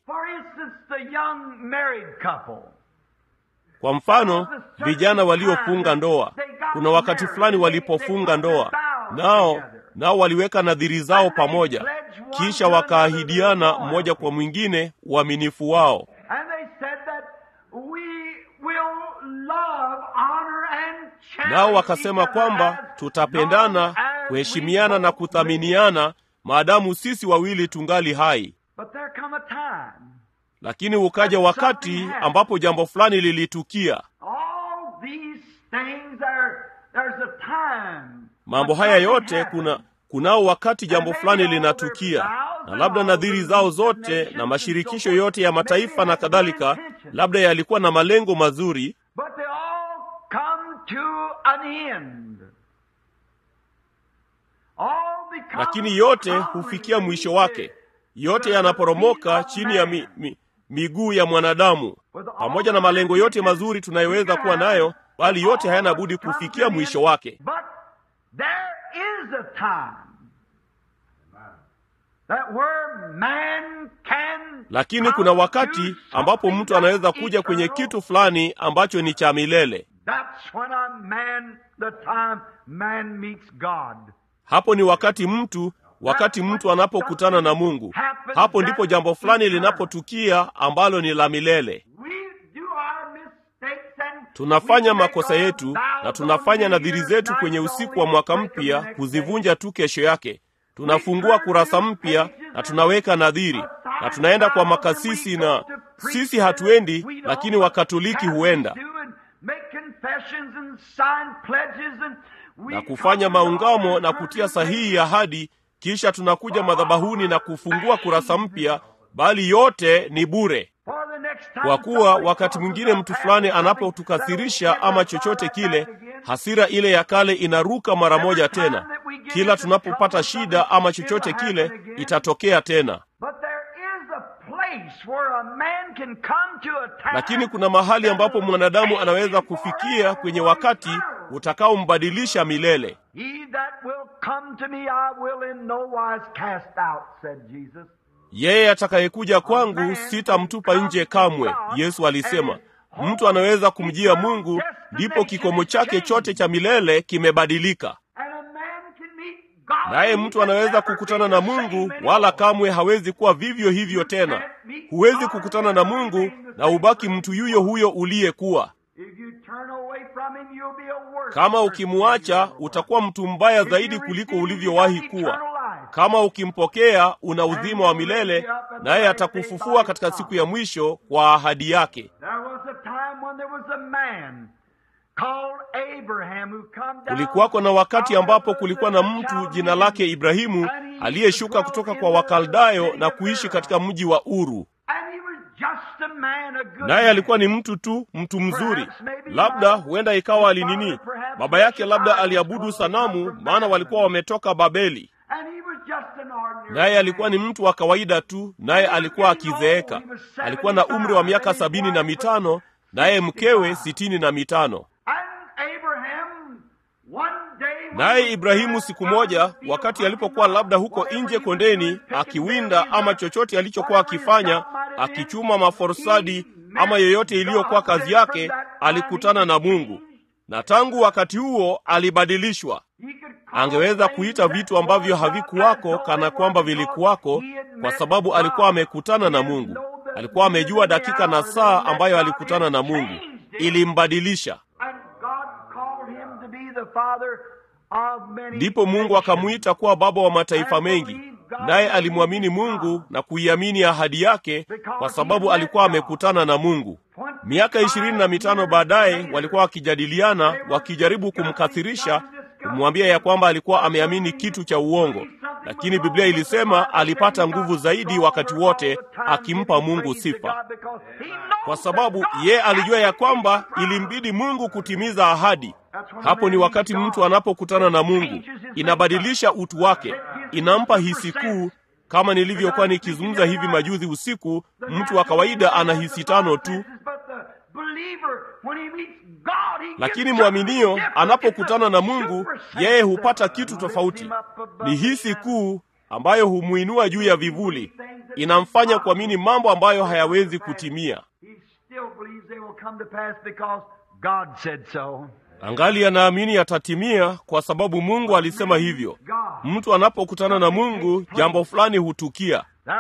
Kwa mfano, vijana waliofunga ndoa, kuna wakati fulani walipofunga ndoa, nao nao waliweka nadhiri zao pamoja, kisha wakaahidiana mmoja kwa mwingine uaminifu wao, nao wakasema kwamba tutapendana, kuheshimiana na kuthaminiana maadamu sisi wawili tungali hai. Lakini ukaja wakati ambapo jambo fulani lilitukia. Mambo haya yote kuna kunao wakati jambo fulani linatukia, na labda nadhiri zao zote na mashirikisho yote ya mataifa na kadhalika, labda yalikuwa na malengo mazuri, lakini yote hufikia mwisho wake. Yote yanaporomoka chini ya mi, mi, miguu ya mwanadamu, pamoja na malengo yote mazuri tunayoweza kuwa nayo, bali yote hayana budi kufikia mwisho wake. Lakini kuna wakati ambapo mtu anaweza kuja kwenye kitu fulani ambacho ni cha milele. Hapo ni wakati mtu wakati mtu anapokutana na Mungu, hapo ndipo jambo fulani linapotukia ambalo ni la milele. Tunafanya makosa yetu na tunafanya nadhiri zetu kwenye usiku wa mwaka mpya, kuzivunja tu kesho yake. Tunafungua kurasa mpya na tunaweka nadhiri na tunaenda kwa makasisi, na sisi hatuendi, lakini Wakatoliki huenda na kufanya maungamo na kutia sahihi ahadi kisha tunakuja madhabahuni na kufungua kurasa mpya, bali yote ni bure, kwa kuwa wakati mwingine mtu fulani anapotukasirisha ama chochote kile, hasira ile ya kale inaruka mara moja tena. Kila tunapopata shida ama chochote kile, itatokea tena. Lakini kuna mahali ambapo mwanadamu anaweza kufikia kwenye wakati utakaombadilisha milele. Yeye atakayekuja kwangu sitamtupa nje kamwe, Yesu alisema. Mtu anaweza kumjia Mungu, ndipo kikomo chake chote cha milele kimebadilika. Naye mtu anaweza kukutana na Mungu, wala kamwe hawezi kuwa vivyo hivyo tena. Huwezi kukutana na Mungu na ubaki mtu yuyo huyo uliyekuwa. Kama ukimwacha utakuwa mtu mbaya zaidi kuliko ulivyowahi kuwa. Kama ukimpokea, una uzima wa milele, naye atakufufua katika siku ya mwisho kwa ahadi yake. Kulikuwako na wakati ambapo kulikuwa na mtu jina lake Ibrahimu aliyeshuka kutoka kwa Wakaldayo na kuishi katika mji wa Uru. Naye alikuwa ni mtu tu, mtu mzuri. Labda huenda ikawa alinini, baba yake labda aliabudu sanamu, maana walikuwa wametoka Babeli. Naye alikuwa ni mtu wa kawaida tu, naye alikuwa akizeeka. Alikuwa na umri wa miaka sabini na mitano, naye mkewe sitini na mitano. Naye Ibrahimu siku moja, wakati alipokuwa labda huko nje kondeni akiwinda ama chochote alichokuwa akifanya, akichuma maforsadi ama yoyote iliyokuwa kazi yake, alikutana na Mungu, na tangu wakati huo alibadilishwa. Angeweza kuita vitu ambavyo havikuwako kana kwamba vilikuwako, kwa sababu alikuwa amekutana na Mungu. Alikuwa amejua dakika na saa ambayo alikutana na Mungu, ilimbadilisha Ndipo Mungu akamwita kuwa baba wa mataifa mengi, naye alimwamini Mungu na kuiamini ahadi yake, kwa sababu alikuwa amekutana na Mungu. Miaka ishirini na mitano baadaye walikuwa wakijadiliana, wakijaribu kumkathirisha, kumwambia ya kwamba alikuwa ameamini kitu cha uongo, lakini Biblia ilisema alipata nguvu zaidi wakati wote, akimpa Mungu sifa, kwa sababu ye alijua ya kwamba ilimbidi Mungu kutimiza ahadi. Hapo ni wakati mtu anapokutana na Mungu, inabadilisha utu wake, inampa hisi kuu. Kama nilivyokuwa nikizungumza hivi majuzi usiku, mtu wa kawaida ana hisi tano tu, lakini mwaminio anapokutana na Mungu, yeye hupata kitu tofauti. Ni hisi kuu ambayo humwinua juu ya vivuli, inamfanya kuamini mambo ambayo hayawezi kutimia. Angali anaamini yatatimia kwa sababu Mungu alisema hivyo. Mtu anapokutana na Mungu, jambo fulani hutukia.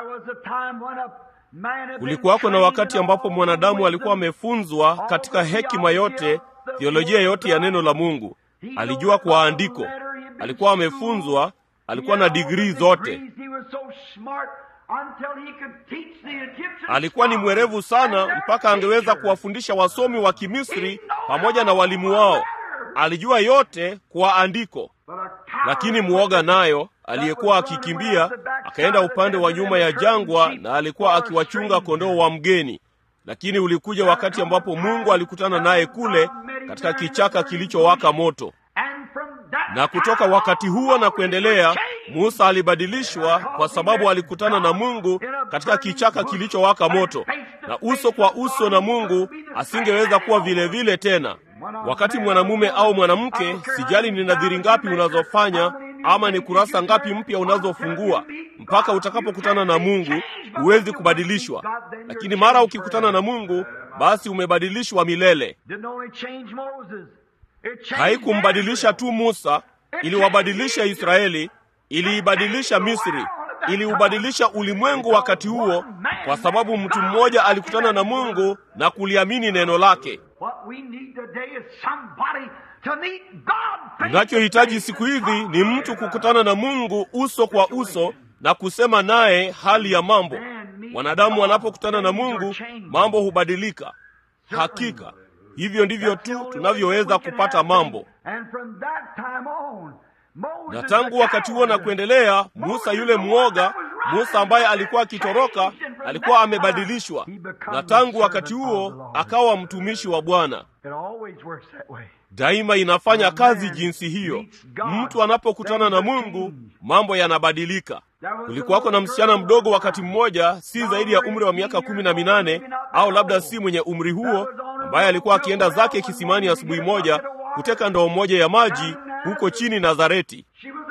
Kulikuwako na wakati ambapo mwanadamu alikuwa amefunzwa katika hekima yote, theolojia yote ya neno la Mungu. Alijua kwa andiko, alikuwa amefunzwa, alikuwa na digrii zote, alikuwa ni mwerevu sana mpaka angeweza kuwafundisha wasomi wa Kimisri pamoja na walimu wao. Alijua yote kwa andiko. Lakini mwoga nayo aliyekuwa akikimbia akaenda upande wa nyuma ya jangwa, na alikuwa akiwachunga kondoo wa mgeni. Lakini ulikuja wakati ambapo Mungu alikutana naye kule katika kichaka kilichowaka moto, na kutoka wakati huo na kuendelea, Musa alibadilishwa kwa sababu alikutana na Mungu katika kichaka kilichowaka moto, na uso kwa uso na Mungu asingeweza kuwa vile vile tena. Wakati mwanamume au mwanamke, sijali ni nadhiri ngapi unazofanya ama ni kurasa ngapi mpya unazofungua, mpaka utakapokutana na Mungu huwezi kubadilishwa. Lakini mara ukikutana na Mungu, basi umebadilishwa milele. Haikumbadilisha tu Musa, iliwabadilisha Israeli, iliibadilisha Misri, iliubadilisha ulimwengu wakati huo, kwa sababu mtu mmoja alikutana na Mungu na kuliamini neno lake. Tunachohitaji siku hizi ni mtu kukutana na Mungu uso kwa uso na kusema naye hali ya mambo. Wanadamu wanapokutana na Mungu, mambo hubadilika. Hakika hivyo ndivyo tu tunavyoweza kupata mambo. Na tangu wakati huo na kuendelea, Musa yule mwoga, Musa ambaye alikuwa akitoroka, alikuwa amebadilishwa, na tangu wakati huo akawa mtumishi wa Bwana. Daima inafanya kazi jinsi hiyo. Mtu anapokutana na Mungu, mambo yanabadilika. Kulikuwako na msichana mdogo wakati mmoja, si zaidi ya umri wa miaka kumi na minane au labda si mwenye umri huo, ambaye alikuwa akienda zake kisimani asubuhi moja kuteka ndoo moja ya maji huko chini Nazareti.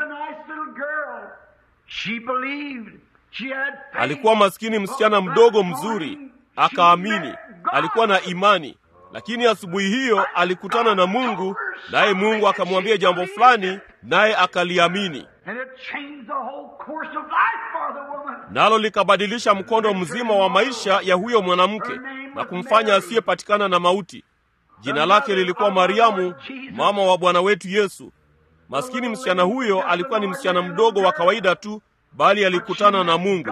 Alikuwa maskini msichana mdogo mzuri, akaamini, alikuwa na imani. Lakini asubuhi hiyo alikutana na Mungu, naye Mungu akamwambia jambo fulani, naye akaliamini, nalo likabadilisha mkondo mzima wa maisha ya huyo mwanamke na kumfanya asiyepatikana na mauti. Jina lake lilikuwa Mariamu, mama wa Bwana wetu Yesu. Maskini msichana huyo alikuwa ni msichana mdogo wa kawaida tu, bali alikutana na Mungu,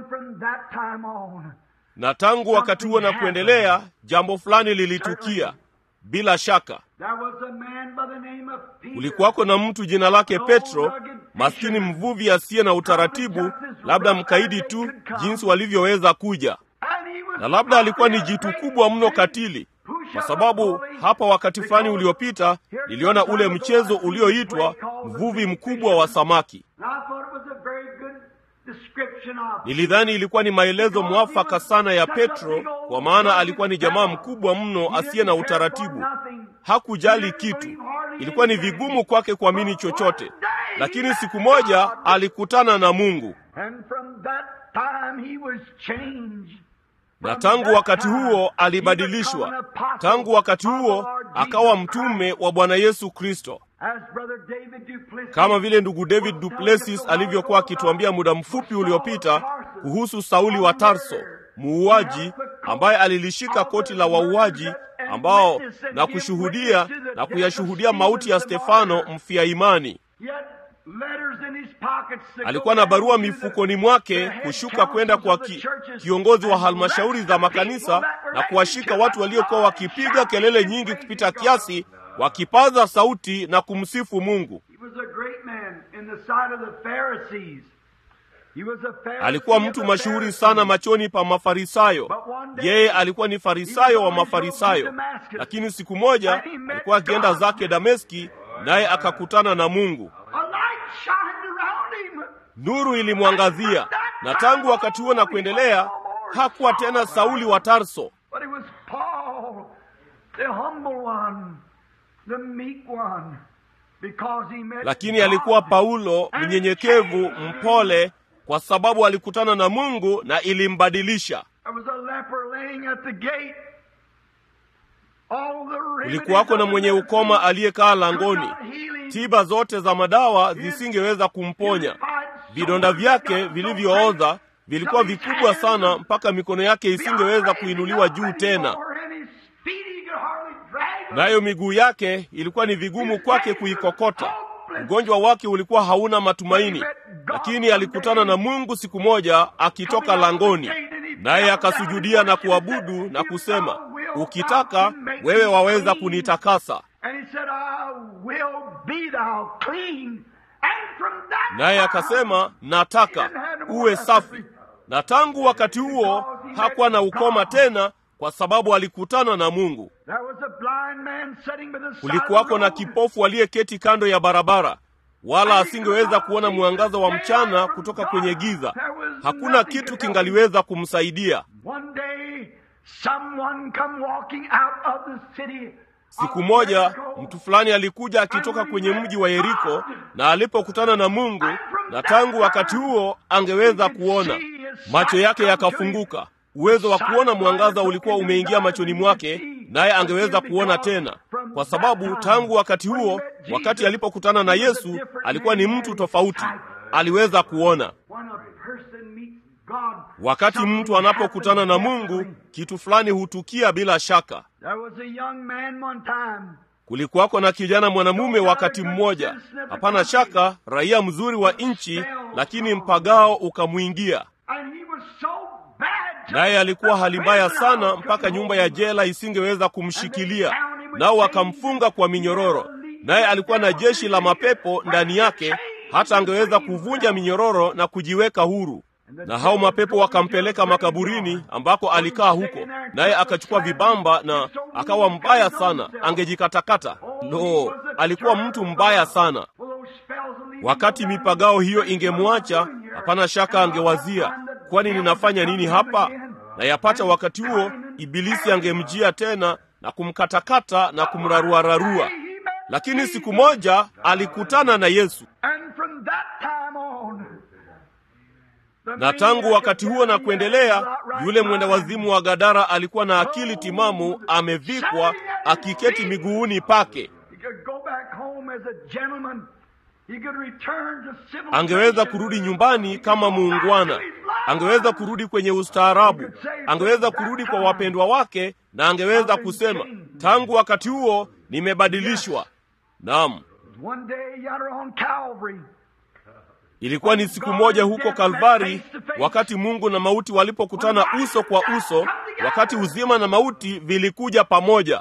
na tangu wakati huo na kuendelea, jambo fulani lilitukia. Bila shaka, kulikuwako na mtu jina lake Petro, maskini mvuvi asiye na utaratibu, labda mkaidi tu jinsi walivyoweza kuja, na labda alikuwa ni jitu kubwa mno katili kwa sababu hapa wakati fulani uliopita niliona ule mchezo ulioitwa mvuvi mkubwa wa samaki. Nilidhani ilikuwa ni maelezo mwafaka sana ya Petro, kwa maana alikuwa ni jamaa mkubwa mno asiye na utaratibu. Hakujali kitu, ilikuwa ni vigumu kwake kuamini chochote, lakini siku moja alikutana na Mungu na tangu wakati huo alibadilishwa. Tangu wakati huo akawa mtume wa Bwana Yesu Kristo, kama vile ndugu David Duplessis alivyokuwa akituambia muda mfupi uliopita kuhusu Sauli wa Tarso, muuaji ambaye alilishika koti la wauaji ambao na kushuhudia na kuyashuhudia mauti ya Stefano mfia imani. Alikuwa na barua mifukoni mwake kushuka kwenda kwa ki, kiongozi wa halmashauri za makanisa na kuwashika watu waliokuwa wakipiga kelele nyingi kupita kiasi, wakipaza sauti na kumsifu Mungu. Alikuwa mtu mashuhuri sana machoni pa Mafarisayo. Yeye alikuwa ni farisayo wa Mafarisayo, lakini siku moja alikuwa akienda zake Dameski, naye akakutana na Mungu. Nuru ilimwangazia, na tangu wakati huo na kuendelea hakuwa tena Sauli wa Tarso, lakini alikuwa Paulo mnyenyekevu, mpole, kwa sababu alikutana na Mungu na ilimbadilisha. Kulikuwako na mwenye ukoma aliyekaa langoni. Tiba zote za madawa zisingeweza kumponya. Vidonda vyake vilivyooza vilikuwa vikubwa sana mpaka mikono yake isingeweza kuinuliwa juu tena, nayo miguu yake ilikuwa ni vigumu kwake kuikokota. Ugonjwa wake ulikuwa hauna matumaini, lakini alikutana na Mungu siku moja akitoka langoni, naye akasujudia na kuabudu na kusema, ukitaka wewe waweza kunitakasa. Naye akasema, nataka uwe safi. Na tangu wakati huo hakuwa na ukoma tena, kwa sababu alikutana na Mungu. Kulikuwako na kipofu aliyeketi kando ya barabara, wala asingeweza kuona mwangaza wa mchana kutoka kwenye giza. Hakuna kitu kingaliweza kumsaidia. Siku moja mtu fulani alikuja akitoka kwenye mji wa Yeriko, na alipokutana na Mungu, na tangu wakati huo angeweza kuona. Macho yake yakafunguka, uwezo wa kuona mwangaza ulikuwa umeingia machoni mwake, naye angeweza kuona tena, kwa sababu tangu wakati huo, wakati alipokutana na Yesu, alikuwa ni mtu tofauti, aliweza kuona. Wakati mtu anapokutana na Mungu, kitu fulani hutukia bila shaka. Kulikuwako na kijana mwanamume wakati mmoja, hapana shaka raia mzuri wa nchi, lakini mpagao ukamwingia, naye alikuwa hali mbaya sana, mpaka nyumba ya jela isingeweza kumshikilia, nao wakamfunga kwa minyororo, naye alikuwa na jeshi la mapepo ndani yake, hata angeweza kuvunja minyororo na kujiweka huru na hao mapepo wakampeleka makaburini ambako alikaa huko, naye akachukua vibamba na akawa mbaya sana, angejikatakata. Lo, alikuwa mtu mbaya sana. Wakati mipagao hiyo ingemwacha, hapana shaka angewazia, kwani ninafanya nini hapa? Na yapata wakati huo Ibilisi angemjia tena na kumkatakata na kumraruararua. Lakini siku moja alikutana na Yesu na tangu wakati huo na kuendelea, yule mwenda wazimu wa Gadara alikuwa na akili timamu, amevikwa, akiketi miguuni pake. Angeweza kurudi nyumbani kama muungwana, angeweza kurudi kwenye ustaarabu, angeweza kurudi kwa wapendwa wake, na angeweza kusema, tangu wakati huo nimebadilishwa. Naam. Ilikuwa ni siku moja huko Kalvari, wakati Mungu na mauti walipokutana uso kwa uso, wakati uzima na mauti vilikuja pamoja.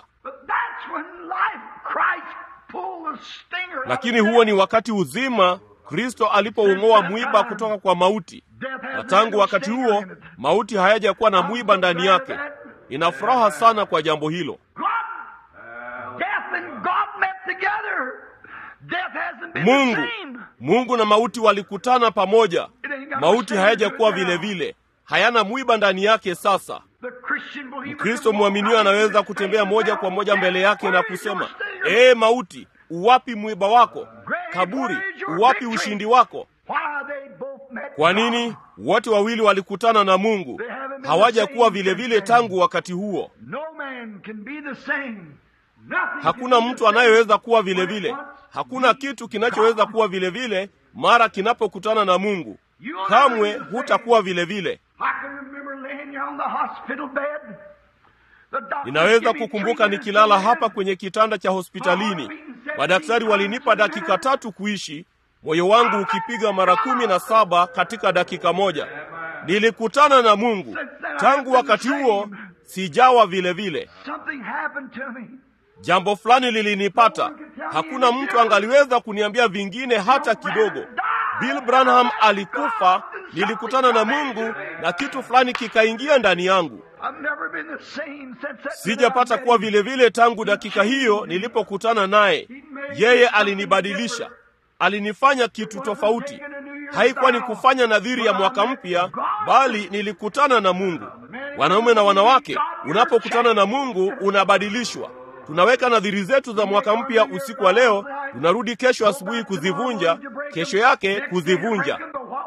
Lakini huo ni wakati uzima Kristo alipoung'oa mwiba kutoka kwa mauti, na tangu wakati huo mauti hayajakuwa na mwiba ndani yake. Ina furaha sana kwa jambo hilo. Mungu Mungu na mauti walikutana pamoja. Mauti hayajakuwa vile vile, hayana mwiba ndani yake. Sasa Mkristo mwaminio anaweza kutembea moja kwa moja mbele yake na kusema, ee mauti, uwapi mwiba wako? Kaburi, uwapi ushindi wako? Kwa nini? Wote wawili walikutana na Mungu, hawajakuwa vile vile tangu wakati huo. Hakuna mtu anayeweza kuwa vile vile. Hakuna kitu kinachoweza kuwa vile vile mara kinapokutana na Mungu. Kamwe hutakuwa vile vile. Ninaweza kukumbuka nikilala hapa kwenye kitanda cha hospitalini, madaktari walinipa dakika tatu kuishi, moyo wangu ukipiga mara kumi na saba katika dakika moja. Nilikutana na Mungu. Tangu wakati huo sijawa vile vile. Jambo fulani lilinipata, hakuna mtu angaliweza kuniambia vingine hata kidogo. Bill Branham alikufa, nilikutana na Mungu na kitu fulani kikaingia ndani yangu. Sijapata kuwa vile vile tangu dakika hiyo nilipokutana naye. Yeye alinibadilisha, alinifanya kitu tofauti. Haikuwa ni kufanya nadhiri ya mwaka mpya, bali nilikutana na Mungu. Wanaume na wanawake, unapokutana na Mungu unabadilishwa. Tunaweka nadhiri zetu za mwaka mpya usiku wa leo, tunarudi kesho asubuhi kuzivunja, kesho yake kuzivunja.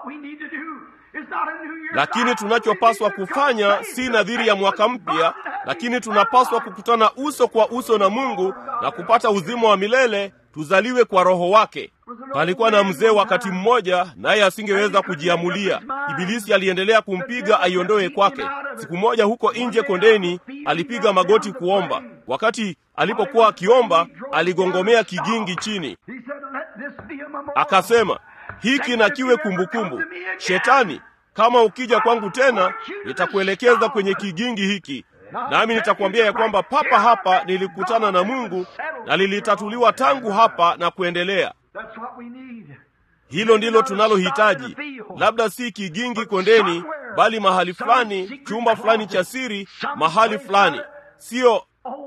Lakini tunachopaswa kufanya si nadhiri ya mwaka mpya, lakini tunapaswa kukutana uso kwa uso na Mungu na kupata uzima wa milele, tuzaliwe kwa Roho wake. Palikuwa na mzee wakati mmoja, naye asingeweza kujiamulia. Ibilisi aliendelea kumpiga aiondoe kwake. Siku moja huko nje kondeni, alipiga magoti kuomba. Wakati alipokuwa akiomba, aligongomea kigingi chini, akasema, hiki na kiwe kumbukumbu. Shetani, kama ukija kwangu tena, nitakuelekeza kwenye kigingi hiki, nami nitakwambia ya kwamba papa hapa nilikutana na Mungu na lilitatuliwa tangu hapa na kuendelea. Hilo ndilo tunalohitaji, labda si kigingi kondeni, bali mahali fulani, chumba fulani cha siri, mahali fulani, sio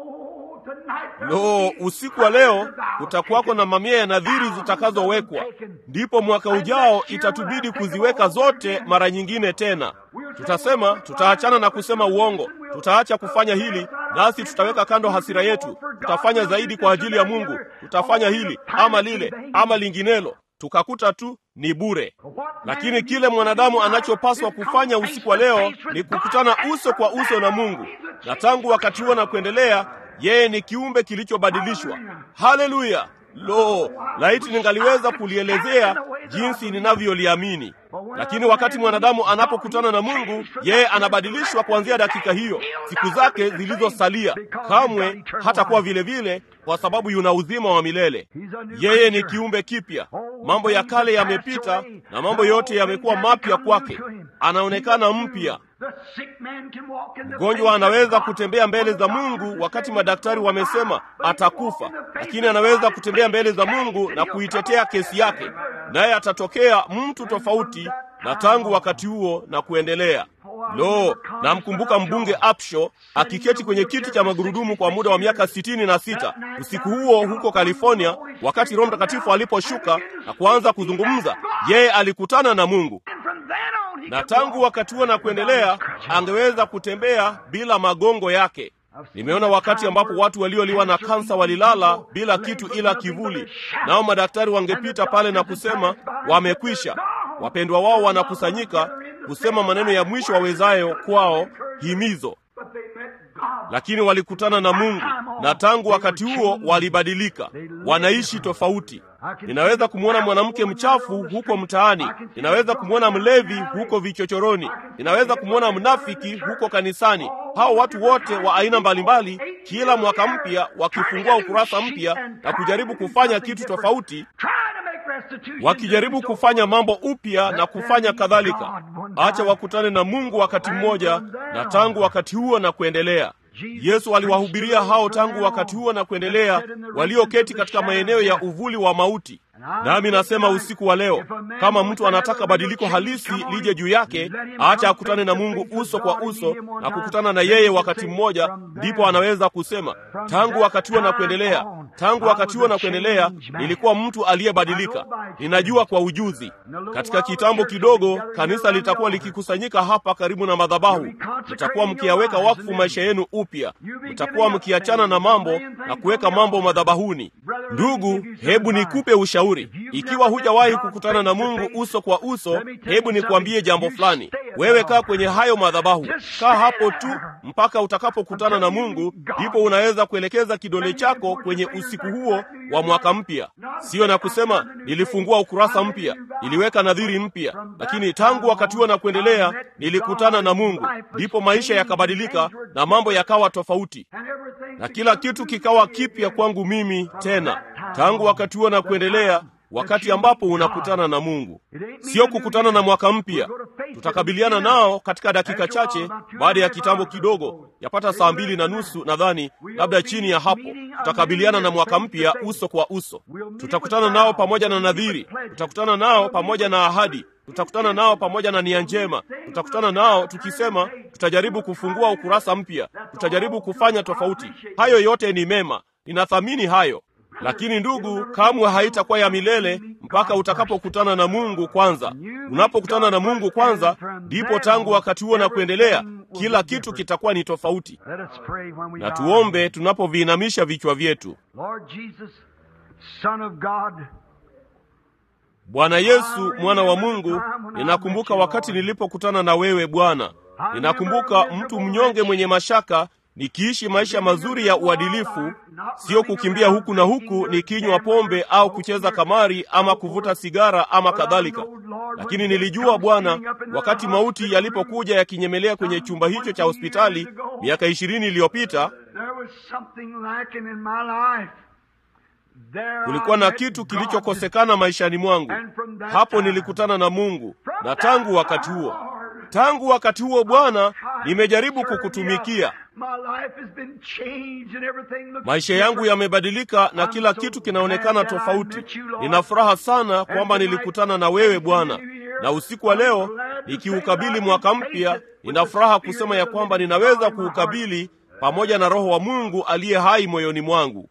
Lo, usiku wa leo kutakuwako na mamia ya nadhiri zitakazowekwa. Ndipo mwaka ujao itatubidi kuziweka zote mara nyingine tena. Tutasema tutaachana na kusema uongo, tutaacha kufanya hili, nasi tutaweka kando hasira yetu, tutafanya zaidi kwa ajili ya Mungu, tutafanya hili ama lile ama linginelo, tukakuta tu ni bure. Lakini kile mwanadamu anachopaswa kufanya usiku wa leo ni kukutana uso kwa uso na Mungu, na tangu wakati huo na kuendelea yeye ni kiumbe kilichobadilishwa. Haleluya! Lo, laiti ningaliweza kulielezea jinsi ninavyoliamini. Lakini wakati mwanadamu anapokutana na Mungu, yeye anabadilishwa kuanzia dakika hiyo. Siku zake zilizosalia kamwe hatakuwa vile vile, kwa sababu yuna uzima wa milele. Yeye ni kiumbe kipya. Mambo ya kale yamepita na mambo yote yamekuwa mapya kwake. Anaonekana mpya. Mgonjwa anaweza kutembea mbele za Mungu wakati madaktari wamesema atakufa, lakini anaweza kutembea mbele za Mungu na kuitetea kesi yake, naye atatokea mtu tofauti na tangu wakati huo na kuendelea. Lo, namkumbuka mbunge Upshaw akiketi kwenye kiti cha magurudumu kwa muda wa miaka sitini na sita usiku huo huko California, wakati Roho Mtakatifu aliposhuka na kuanza kuzungumza, yeye alikutana na Mungu na tangu wakati huo na kuendelea angeweza kutembea bila magongo yake. Nimeona wakati ambapo watu walioliwa na kansa walilala bila kitu ila kivuli, nao madaktari wangepita pale na kusema wamekwisha. Wapendwa wao wanakusanyika kusema maneno ya mwisho wawezayo kwao, himizo, lakini walikutana na Mungu na tangu wakati huo walibadilika, wanaishi tofauti. Ninaweza kumwona mwanamke mchafu huko mtaani, ninaweza kumwona mlevi huko vichochoroni, ninaweza kumwona mnafiki huko kanisani. Hao watu wote wa aina mbalimbali, kila mwaka mpya wakifungua ukurasa mpya na kujaribu kufanya kitu tofauti, wakijaribu kufanya mambo upya na kufanya kadhalika. Acha wakutane na Mungu wakati mmoja, na tangu wakati huo na kuendelea Yesu aliwahubiria hao tangu wakati huo na kuendelea, walioketi katika maeneo ya uvuli wa mauti. Nami nasema usiku wa leo, kama mtu anataka badiliko halisi lije juu yake, acha akutane na Mungu uso kwa uso na kukutana na yeye wakati mmoja, ndipo anaweza kusema tangu wakati huo na kuendelea, tangu wakati huo na kuendelea, nilikuwa mtu aliyebadilika. Ninajua kwa ujuzi. Katika kitambo kidogo, kanisa litakuwa likikusanyika hapa karibu na madhabahu. Mtakuwa mkiyaweka wakfu maisha yenu upya, mtakuwa mkiachana na mambo na kuweka mambo madhabahuni. Ndugu, hebu nikupe ushauri vizuri. Ikiwa hujawahi kukutana na Mungu uso kwa uso, hebu nikwambie jambo fulani. Wewe kaa kwenye hayo madhabahu, kaa hapo tu mpaka utakapokutana na Mungu, ndipo unaweza kuelekeza kidole chako kwenye usiku huo wa mwaka mpya. Sio na kusema nilifungua ukurasa mpya, niliweka nadhiri mpya, lakini tangu wakati huo na kuendelea nilikutana na Mungu, ndipo maisha yakabadilika na mambo yakawa tofauti, na kila kitu kikawa kipya kwangu mimi tena, tangu wakati huo na kuendelea wakati ambapo unakutana na Mungu, sio kukutana na mwaka mpya. Tutakabiliana nao katika dakika chache, baada ya kitambo kidogo, yapata saa mbili na nusu nadhani, labda chini ya hapo, tutakabiliana na mwaka mpya uso kwa uso. Tutakutana nao pamoja na nadhiri, tutakutana nao pamoja na ahadi, tutakutana nao pamoja na nia njema, tutakutana nao tukisema tutajaribu kufungua ukurasa mpya, tutajaribu kufanya tofauti. Hayo yote ni mema, ninathamini hayo lakini ndugu, kamwe haitakuwa ya milele mpaka utakapokutana na Mungu kwanza. Unapokutana na Mungu kwanza, ndipo tangu wakati huo na kuendelea kila kitu kitakuwa ni tofauti. Na tuombe tunapoviinamisha vichwa vyetu. Bwana Yesu, mwana wa Mungu, ninakumbuka wakati nilipokutana na wewe Bwana. Ninakumbuka mtu mnyonge mwenye mashaka nikiishi maisha mazuri ya uadilifu, sio kukimbia huku na huku nikinywa pombe au kucheza kamari ama kuvuta sigara ama kadhalika. Lakini nilijua Bwana, wakati mauti yalipokuja yakinyemelea kwenye chumba hicho cha hospitali miaka ishirini iliyopita, kulikuwa na kitu kilichokosekana maishani mwangu. Hapo nilikutana na Mungu, na tangu wakati huo tangu wakati huo Bwana, nimejaribu kukutumikia. Maisha yangu yamebadilika na kila kitu kinaonekana tofauti. Nina furaha sana kwamba nilikutana na wewe Bwana, na usiku wa leo nikiukabili mwaka mpya, nina furaha kusema ya kwamba ninaweza kuukabili pamoja na Roho wa Mungu aliye hai moyoni mwangu.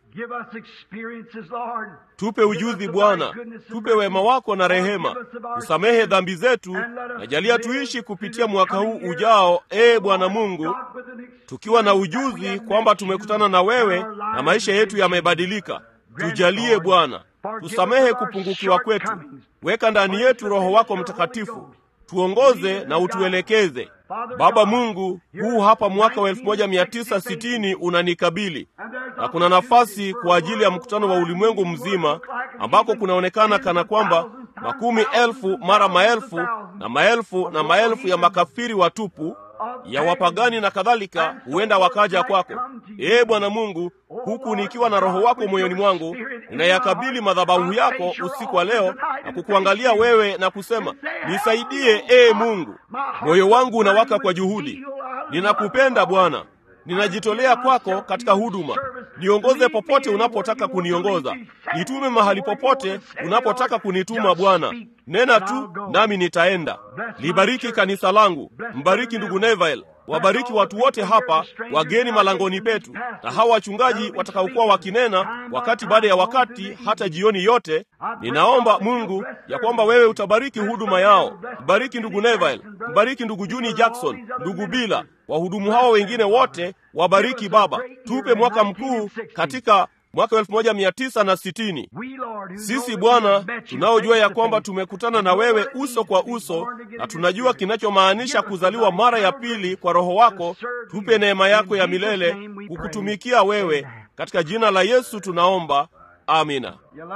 Tupe ujuzi Bwana, tupe wema wako na rehema, tusamehe dhambi zetu, na jalia tuishi kupitia mwaka huu ujao, ee Bwana Mungu, tukiwa na ujuzi kwamba tumekutana na wewe na maisha yetu yamebadilika. Tujalie Bwana, tusamehe kupungukiwa kwetu, weka ndani yetu Roho wako Mtakatifu, tuongoze na utuelekeze. Baba Mungu, huu hapa mwaka wa 1960 unanikabili na kuna nafasi kwa ajili ya mkutano wa ulimwengu mzima ambako kunaonekana kana kwamba makumi elfu mara maelfu na maelfu na maelfu ya makafiri watupu ya wapagani na kadhalika huenda wakaja kwako. Ee Bwana Mungu, huku nikiwa na Roho wako moyoni mwangu, ninayakabili madhabahu yako usiku wa leo na kukuangalia wewe na kusema, nisaidie ee Mungu. Moyo wangu unawaka kwa juhudi, ninakupenda Bwana, ninajitolea kwako katika huduma. Niongoze popote unapotaka kuniongoza, nitume mahali popote unapotaka kunituma. Bwana, nena tu nami nitaenda. Libariki kanisa langu, mbariki ndugu Neville, wabariki watu wote hapa, wageni malangoni petu, na hawa wachungaji watakaokuwa wakinena wakati baada ya wakati, hata jioni yote. Ninaomba Mungu ya kwamba wewe utabariki huduma yao. Mbariki ndugu Neville, mbariki ndugu Juni Jackson, ndugu Bila, wahudumu hao wengine wote wabariki Baba. Tupe mwaka mkuu katika mwaka elfu moja mia tisa na sitini. Sisi Bwana tunaojua ya kwamba tumekutana na wewe uso kwa uso na tunajua kinachomaanisha kuzaliwa mara ya pili kwa Roho wako, tupe neema yako ya milele kukutumikia wewe, katika jina la Yesu tunaomba, amina.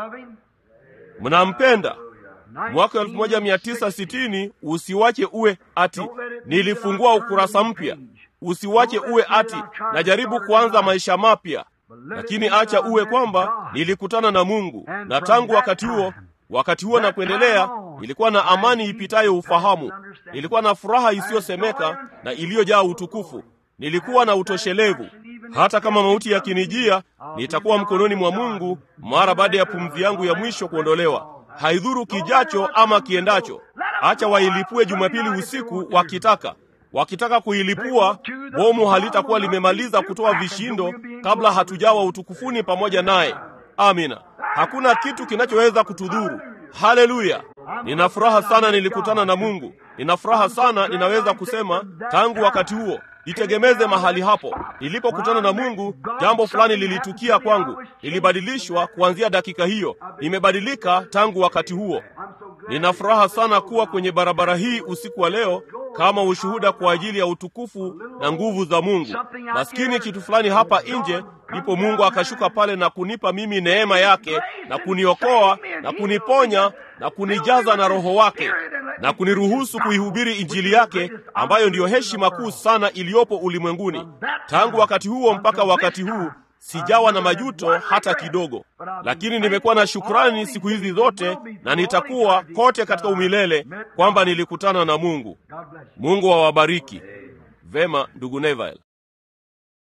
Mnampenda? Mwaka 1960 usiwache uwe ati nilifungua ukurasa mpya. Usiwache uwe ati najaribu kuanza maisha mapya, lakini acha uwe kwamba nilikutana na Mungu, na tangu wakati huo wakati huo na kuendelea, nilikuwa na amani ipitayo ufahamu, nilikuwa na furaha isiyosemeka na iliyojaa utukufu, nilikuwa na utoshelevu. Hata kama mauti yakinijia, nitakuwa mkononi mwa Mungu mara baada ya pumzi yangu ya mwisho kuondolewa. Haidhuru kijacho ama kiendacho. Acha wailipue Jumapili usiku wakitaka wakitaka kuilipua, bomu halitakuwa limemaliza kutoa vishindo kabla hatujawa utukufuni pamoja naye. Amina. Hakuna kitu kinachoweza kutudhuru. Haleluya! Nina furaha sana nilikutana na Mungu. Nina furaha sana ninaweza kusema tangu wakati huo nitegemeze mahali hapo. Nilipokutana na Mungu, jambo fulani lilitukia kwangu, nilibadilishwa kuanzia dakika hiyo. Nimebadilika tangu wakati huo. Nina furaha sana kuwa kwenye barabara hii usiku wa leo kama ushuhuda kwa ajili ya utukufu na nguvu za Mungu. Maskini kitu fulani hapa nje, ndipo Mungu akashuka pale na kunipa mimi neema yake na kuniokoa na kuniponya na kunijaza na Roho wake na kuniruhusu kuihubiri Injili yake ambayo ndiyo heshima kuu sana iliyopo ulimwenguni. Tangu wakati huo mpaka wakati huu sijawa na majuto hata kidogo, lakini nimekuwa na shukrani siku hizi zote, na nitakuwa kote katika umilele kwamba nilikutana na Mungu. Mungu awabariki. Vema, ndugu Neville.